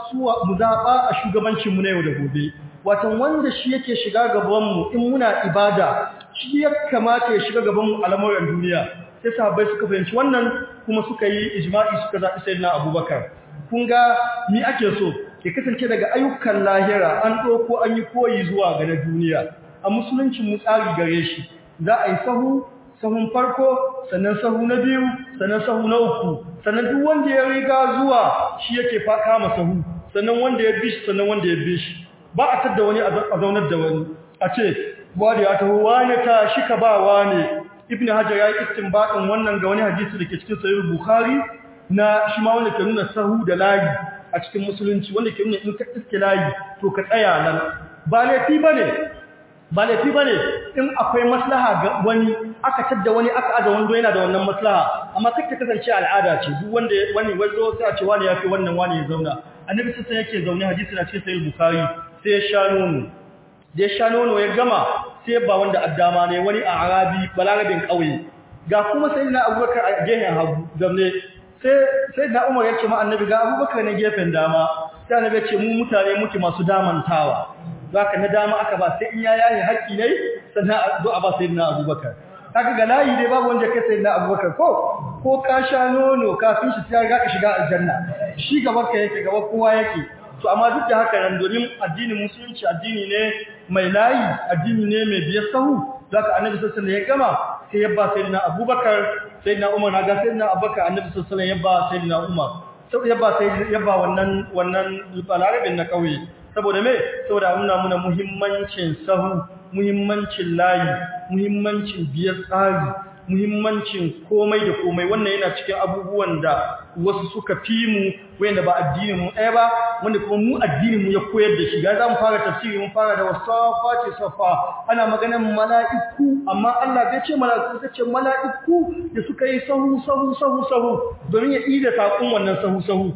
zaɓa a shugabancinmu na yau da gobe watan wanda shi yake shiga gabanmu in muna ibada shi ya kamata ya shiga gabanmu a lamuran duniya sai sahabbai suka fahimci wannan kuma suka yi ijma'i suka zaɓi sai na abubakar kun ga ni ake so ke kasance daga ayyukan lahira an ɗauko an yi koyi zuwa ga na duniya a musuluncin mu tsari gare shi za a yi sahu sahun farko sannan sahu na biyu sannan sahu na uku sannan duk wanda ya riga zuwa shi yake fa kama sahu sannan wanda ya bi shi sannan wanda ya bi shi ba a tadda wani a zaunar da wani a ce wani ya taho wani ta shi ka ba wani ibn hajar ya yi istinbadin wannan ga wani hadisi da ke cikin sahih bukhari na shi ma wanda ke nuna sahu da layi a cikin musulunci wanda ke nuna in ka iske layi to ka tsaya nan ba laifi bane ba laifi bane in akwai maslaha ga wani aka tadda wani aka aza wando yana da wannan maslaha amma kake kasance al'ada ce duk wanda wani wazo sai a ce wani yafi wannan wani ya zauna annabi sai yake zaune hadisi na cikin sahih bukhari sai ya sha nono da ya sha nono ya gama sai ba wanda addama ne wani a arabi balarabin kauye ga kuma sayyidina abubakar a gehen hagu zamne sai sayyidina umar ya ce ma annabi ga abubakar ne gefen dama sai annabi ya ce mu mutane muke masu damantawa zaka na dama aka ba sai in ya yayi haƙi ne sannan a zo a ba sayyidina Abubakar kaga ga layi dai babu wanda kai sayyidina Abubakar ko ko ka sha nono kafin shi sai ga ka shiga aljanna shi gaba ka yake gaba kowa yake to amma duk da haka nan domin addinin musulunci addini ne mai layi addini ne mai biyar sahu zaka annabi sallallahu alaihi wasallam ya gama sai ya ba sayyidina Abubakar sayyidina Umar na ga sayyidina Abubakar annabi sallallahu alaihi wasallam ya ba sayyidina Umar sai ya ba sai ya ba wannan wannan balarabin na kauye saboda me saboda muna muna muhimmancin sahu muhimmancin layi muhimmancin biyar tsari muhimmancin komai da komai wannan yana cikin abubuwan da wasu suka fi mu wanda ba addinin mu ɗaya ba wanda kuma mu addinin mu ya koyar da shi ga za mu fara tafsiri mun fara da wasafa ce safa ana maganar mala'iku amma Allah bai ce mala'iku sai ce mala'iku da suka yi sahu sahu sahu sahu domin ya ida sakon wannan sahu sahu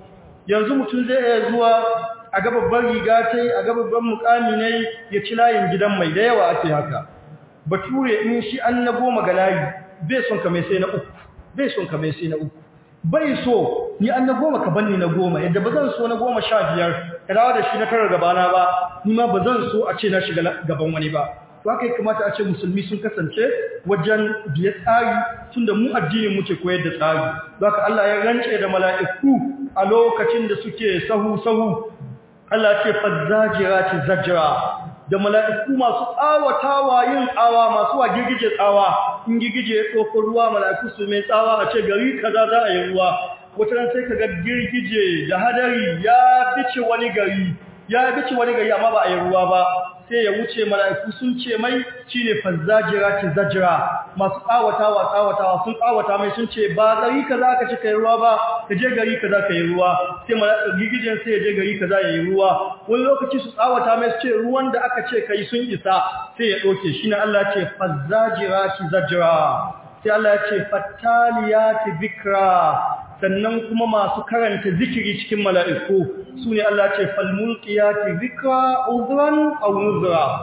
yanzu mutum zai iya zuwa a ga babban riga tai a ga babban mukami ne ya ci layin gidan mai da yawa ake haka bature in shi an na goma ga layi bai son ka mai sai na uku bai son ka mai sai na uku bai so ni an na goma ka banni na goma yadda ba zan so na goma sha biyar ka dawo da shi na karar gabana ba ni ma ba zan so a ce na shiga gaban wani ba to haka ya kamata a ce musulmi sun kasance wajen biye tsari tunda mu addinin muke koyar da tsari haka Allah ya rance da mala'iku a lokacin da suke sahu sahu Allah ce fazzajirati zajra da mala'iku masu tsawatawa yin tsawa masu wa girgije tsawa in girgije ya tsoko ruwa mala'iku su mai tsawa a ce gari kaza za a yi ruwa wata ran sai kaga girgije da hadari ya bice wani gari ya bice wani gari amma ba a yi ruwa ba sai ya wuce mala'iku sun ce mai shine fazzajirati zajra masu tsawatawa tsawatawa sun tsawata mai sun ce ba gari kaza ka ci kai ruwa ba ka je gari kaza ka yi ruwa sai mala'iku gigijin sai ya je gari kaza ya yi ruwa wani lokaci su tsawata mai su ce ruwan da aka ce kai sun isa sai ya doke shine Allah ce fazzajirati zajra sai Allah ya ce fattaliyati bikra sannan kuma masu karanta zikiri cikin mala'iku su ne Allah ce falmulkiyati zikra uzran aw nuzra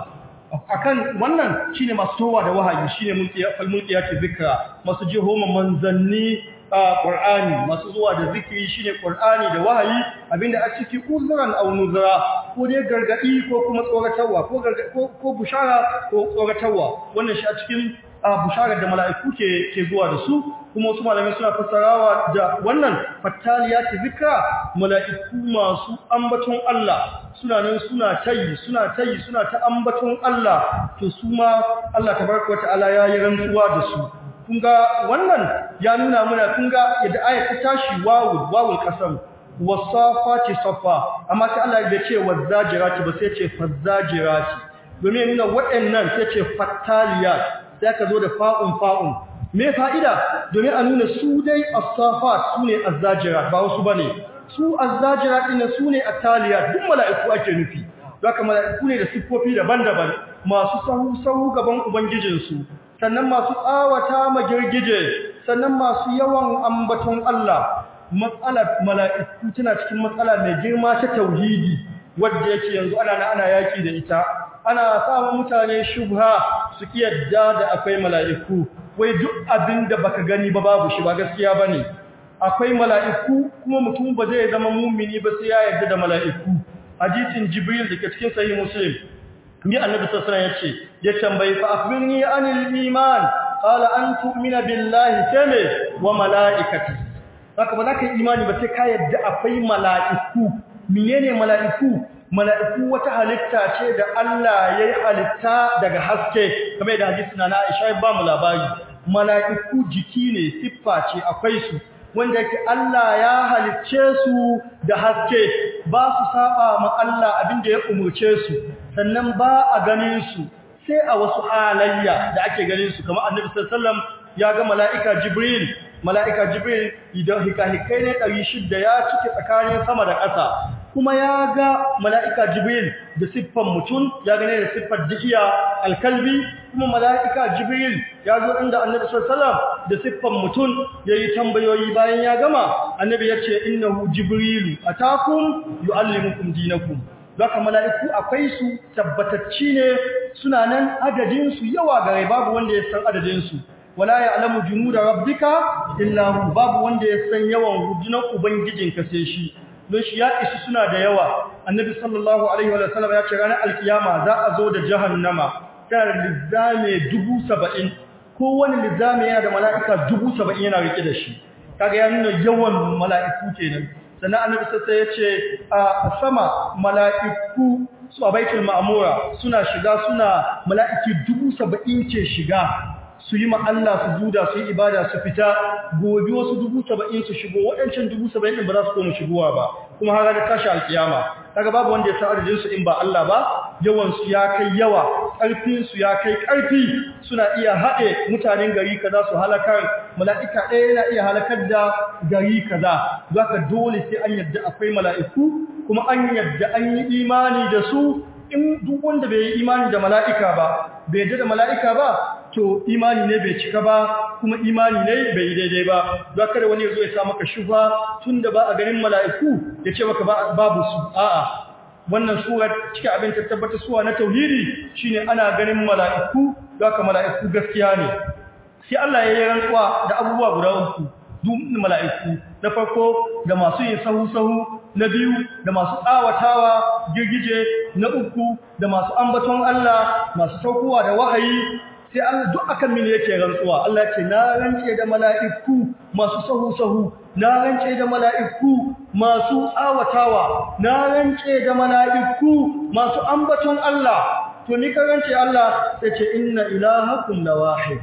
akan wannan shine masu towa da wahayi shine falmulkiyati zikra masu jihoma manzanni a Qur'ani masu zuwa da zikiri shine Qur'ani da wahayi abinda a ciki uzran aw nuzra ko dai gargadi ko kuma tsoratarwa ko ko ko bushara ko tsoratarwa wannan shi a cikin busharar da mala'iku ke ke zuwa da su kuma wasu malamai suna fassarawa da wannan fattaliyati zikra mala'iku masu ambaton Allah suna nan suna tayi suna tayi suna ta ambaton Allah to su ma Allah tabaraka wataala ya yi rantsuwa da su kun ga wannan ya nuna mana kun ga yadda ayat ta tashi wawul wawul qasam wasafati safa amma sai Allah ya ce wazajirati ba sai ce fazajirati domin nuna waɗannan sai ce fattaliyat sai ka zo da fa'un fa'un me fa'ida domin a nuna su dai as-safat su ne az-zajirat ba wasu bane su az-zajirat din su ne at-taliyat duk mala'iku ake nufi haka mala'iku ne da siffofi daban-daban masu sahu sahu gaban ubangijinsu sannan masu tsawata magirgije sannan masu yawan ambaton Allah matsalar mala'iku tana cikin matsala mai girma ta tauhidi wadda yake yanzu ana ana yaki da ita ana samun mutane shubha su yadda da akwai mala'iku wai duk abin da baka gani ba babu shi ba gaskiya bane akwai mala'iku kuma mutum ba zai zama mumini ba sai ya yarda da mala'iku hadisin jibril dake cikin sahih muslim ni annabi sallallahu alaihi wasallam yace ya tambayi fa akhbirni anil iman qala an tu'mina billahi kame wa mala'ikati haka ba za ka yi imani ba sai ka yarda akwai mala'iku menene mala'iku mala'iku wata halitta ce da Allah ya yi halitta daga haske kamar da hadisi na Aisha ba mu labari mala'iku jiki ne siffa ce akwai su wanda yake Allah ya halicce su da haske ba su saba ma Allah abinda ya umurce su sannan ba a ganin su sai a wasu halayya da ake ganin su kamar Annabi sallallahu alaihi wasallam ya ga mala'ika Jibril mala'ika Jibril idan hikahikai ne 600 ya cike tsakanin sama da ƙasa kuma ya ga mala'ika Jibril da siffan mutum ya gane da siffar jikiya alkalbi kuma mala'ika Jibril ya zo inda annabi sallallahu da siffan mutum ya yi tambayoyi bayan ya gama annabi ya ce innahu Jibrilu atakum yu'allimukum dinakum Zaka mala'iku akwai su tabbatacci ne suna nan adadinsu yawa gare babu wanda ya san adadinsu wala ya'lamu junuda rabbika illa hu babu wanda ya san yawan rundunar ubangijinka sai shi don shi ya isu suna da yawa annabi sallallahu alaihi wa sallam ya ce ranar alkiyama za a zo da jahannama tana da lizame dubu saba'in kowane lizame yana da mala'ika dubu saba'in yana rike da shi kaga ya nuna yawan mala'iku kenan sannan annabi sassa ya ce a sama mala'iku su a baitul ma'amura suna shiga suna mala'iki dubu saba'in ke shiga su yi ma Allah su juda su yi ibada su fita gobe wasu dubu saba'in su shigo waɗancan dubu saba'in ɗin ba za su koma shigowa ba kuma har da tashi alkiyama kaga babu wanda ya san adadin su in ba Allah ba yawan su ya kai yawa ƙarfin su ya kai ƙarfi suna iya haɗe mutanen gari kaza su halakar mala'ika ɗaya yana iya halakar da gari kaza zaka dole sai an yadda akwai mala'iku kuma an yadda an yi imani da su in duk wanda bai yi imani da mala'ika ba bai yarda da mala'ika ba to imani ne bai cika ba kuma imani ne bai yi daidai ba don kada wani ya zo ya sa maka shufa tunda ba a ganin mala'iku ya ce maka babu su a'a wannan surar cikin abin ta tabbata suwa na tauhidi shine ana ganin mala'iku don haka mala'iku gaskiya ne sai Allah ya yi rantsuwa da abubuwa guda uku duk mala'iku na farko da masu yin sahu-sahu na biyu da masu tsawatawa girgije na uku da masu ambaton Allah masu saukowa da wahayi sai Allah duk akan mini yake rantsuwa Allah ce na rance da mala'iku masu sahu-sahu na rance da mala'iku masu tsawatawa na rance da mala'iku masu ambaton Allah to ni ka rance Allah sai ce inna ilahakum lawahid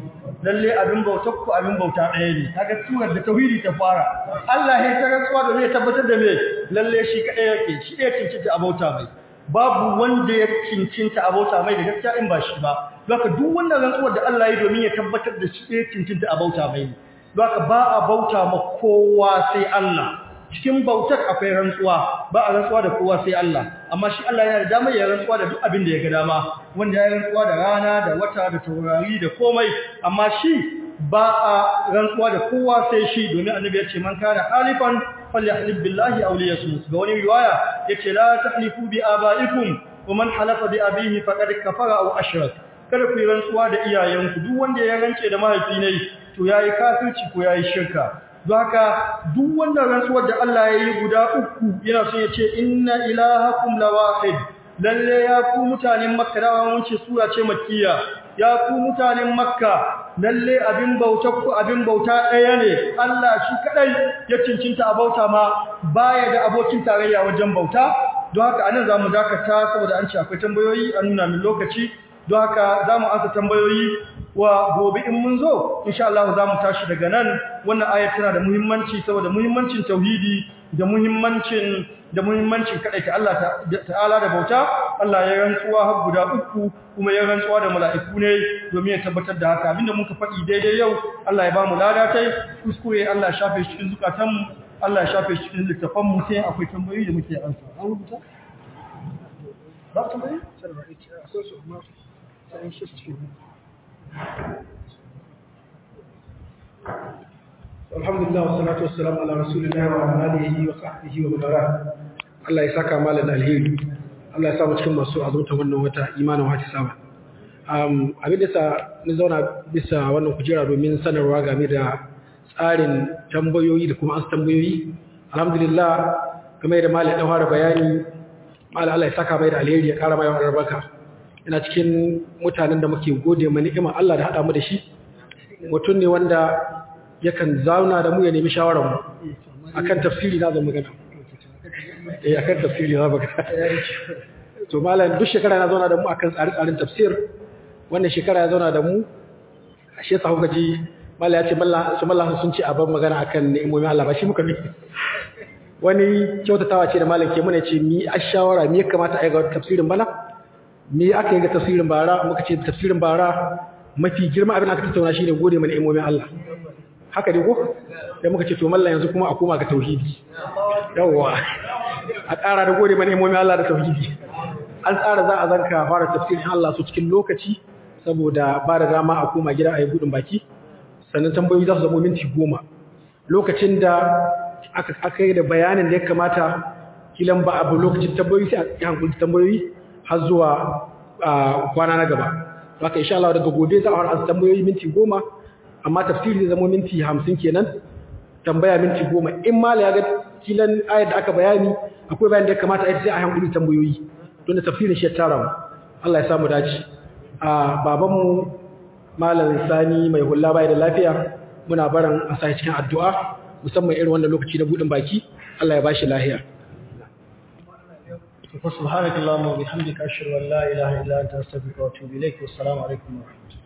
lalle abin bautar ku abin bauta ɗaya ne kaga surar da tauhidi ta fara Allah ya ta rantsuwa da zai tabbatar da me lalle shi kadai yake shi ɗaya cincinta abauta mai babu wanda ya cincinta abauta mai da gaskiya in ba shi ba zaka duk wannan rantsuwar da Allah ya domin ya tabbatar da shi ɗaya cincinta abauta mai zaka ba a bauta ma kowa sai Allah cikin bautar akwai rantsuwa ba a rantsuwa da kowa sai Allah amma shi Allah yana da damar ya rantsuwa da duk abin da ya ga dama wanda ya rantsuwa da rana da wata da taurari da komai amma shi ba a rantsuwa da kowa sai shi domin annabi ya ce man kana halifan falyahlib billahi aw liyasmut ga wani riwaya yace la tahlifu bi abaikum wa man halafa bi abihi faqad kafara aw ashrak kada ku yi rantsuwa da iyayenku duk wanda ya rance da mahaifi ne to yayi kafirci ko yayi shirka don haka duk wannan rantsuwar da Allah ya yi guda uku yana son ya ce inna ilahakum lawahid lalle ya ku mutanen makka da mun ce sura ce makkiya ya ku mutanen makka lalle abin bauta ku abin bauta ɗaya ne Allah shi kadai ya cincinta a bauta ma baya da abokin tarayya wajen bauta don haka anan zamu dakata saboda an ce akwai tambayoyi an nuna min lokaci don haka zamu ansa tambayoyi wa gobe in mun zo insha Allah za mu tashi daga nan wannan ayat tana da muhimmanci saboda muhimmancin tauhidi da muhimmancin da muhimmancin kadaita Allah ta'ala da bauta Allah ya rantsuwa har guda uku kuma ya rantsuwa da mala'iku ne domin ya tabbatar da haka abinda muka faɗi daidai yau Allah ya ba mu lada tai kuskure Allah ya shafe shi cikin zukatan mu Allah ya shafe shi cikin littafan mu sai akwai tambayoyi da muke ansa an rubuta ba tambayoyi sai ba ita akwai su amma sai shi cikin alhamdulillah wassalatu wassalamu ala rasulillah wa ala alihi wa sahbihi wa man Allah ya saka malan alheri Allah ya sa mu cikin masu azumta wannan wata imanin wata sama um abin da sa ni zauna bisa wannan kujera domin sanarwa game da tsarin tambayoyi da kuma an tambayoyi alhamdulillah kamar da malam ya fara bayani malam Allah ya saka mai da alheri ya kara mai albarka ina cikin mutanen da muke gode ma ni'imar Allah da hada mu da shi mutum ne wanda yakan zauna da mu ya nemi shawarar mu akan tafsiri na zan magana eh akan tafsiri na magana to malam duk shekara na zauna da mu akan tsare-tsaren tafsir wannan shekara ya zauna da mu ashe sa kuka ji malam ya ce mallan su mallan sun ce a ban magana akan ni'imomin Allah ba shi muka mi wani kyautatawa ce da malam ke muna ce mi a shawara mi ya kamata a yi ga tafsirin bana me aka yi ga tafsirin bara muka ce tafsirin bara mafi girma abin aka tattauna shine gode mana imomin Allah haka ne ko sai muka ce to mallan yanzu kuma a koma ga tauhidi yawa a ƙara da gode mana imomin Allah da tauhidi an tsara za a zanka fara tafsirin Allah su cikin lokaci saboda ba da dama a koma gida a yi gudun baki sannan tambayoyi za su zama minti goma lokacin da aka aka yi da bayanin da ya kamata kilan ba abu lokacin tambayoyi sai a yi hankuli tambayoyi har zuwa kwana na gaba haka insha Allah daga gobe za a fara tambayoyi minti goma amma tafsiri zai zama minti hamsin kenan tambaya minti goma in mala ya ga kilan ayat da aka bayani akwai bayan da ya kamata a yi sai a hankuli tambayoyi don da tafsirin shi ya tara mu Allah ya samu dace a babanmu malam sani mai hulla bai da lafiya muna barin a sa cikin addu'a musamman irin wannan lokaci na budin baki Allah ya bashi lafiya سبحانك اللهم وبحمدك أشهد أن لا إله إلا أنت أستغفرك وأتوب إليك والسلام عليكم ورحمة الله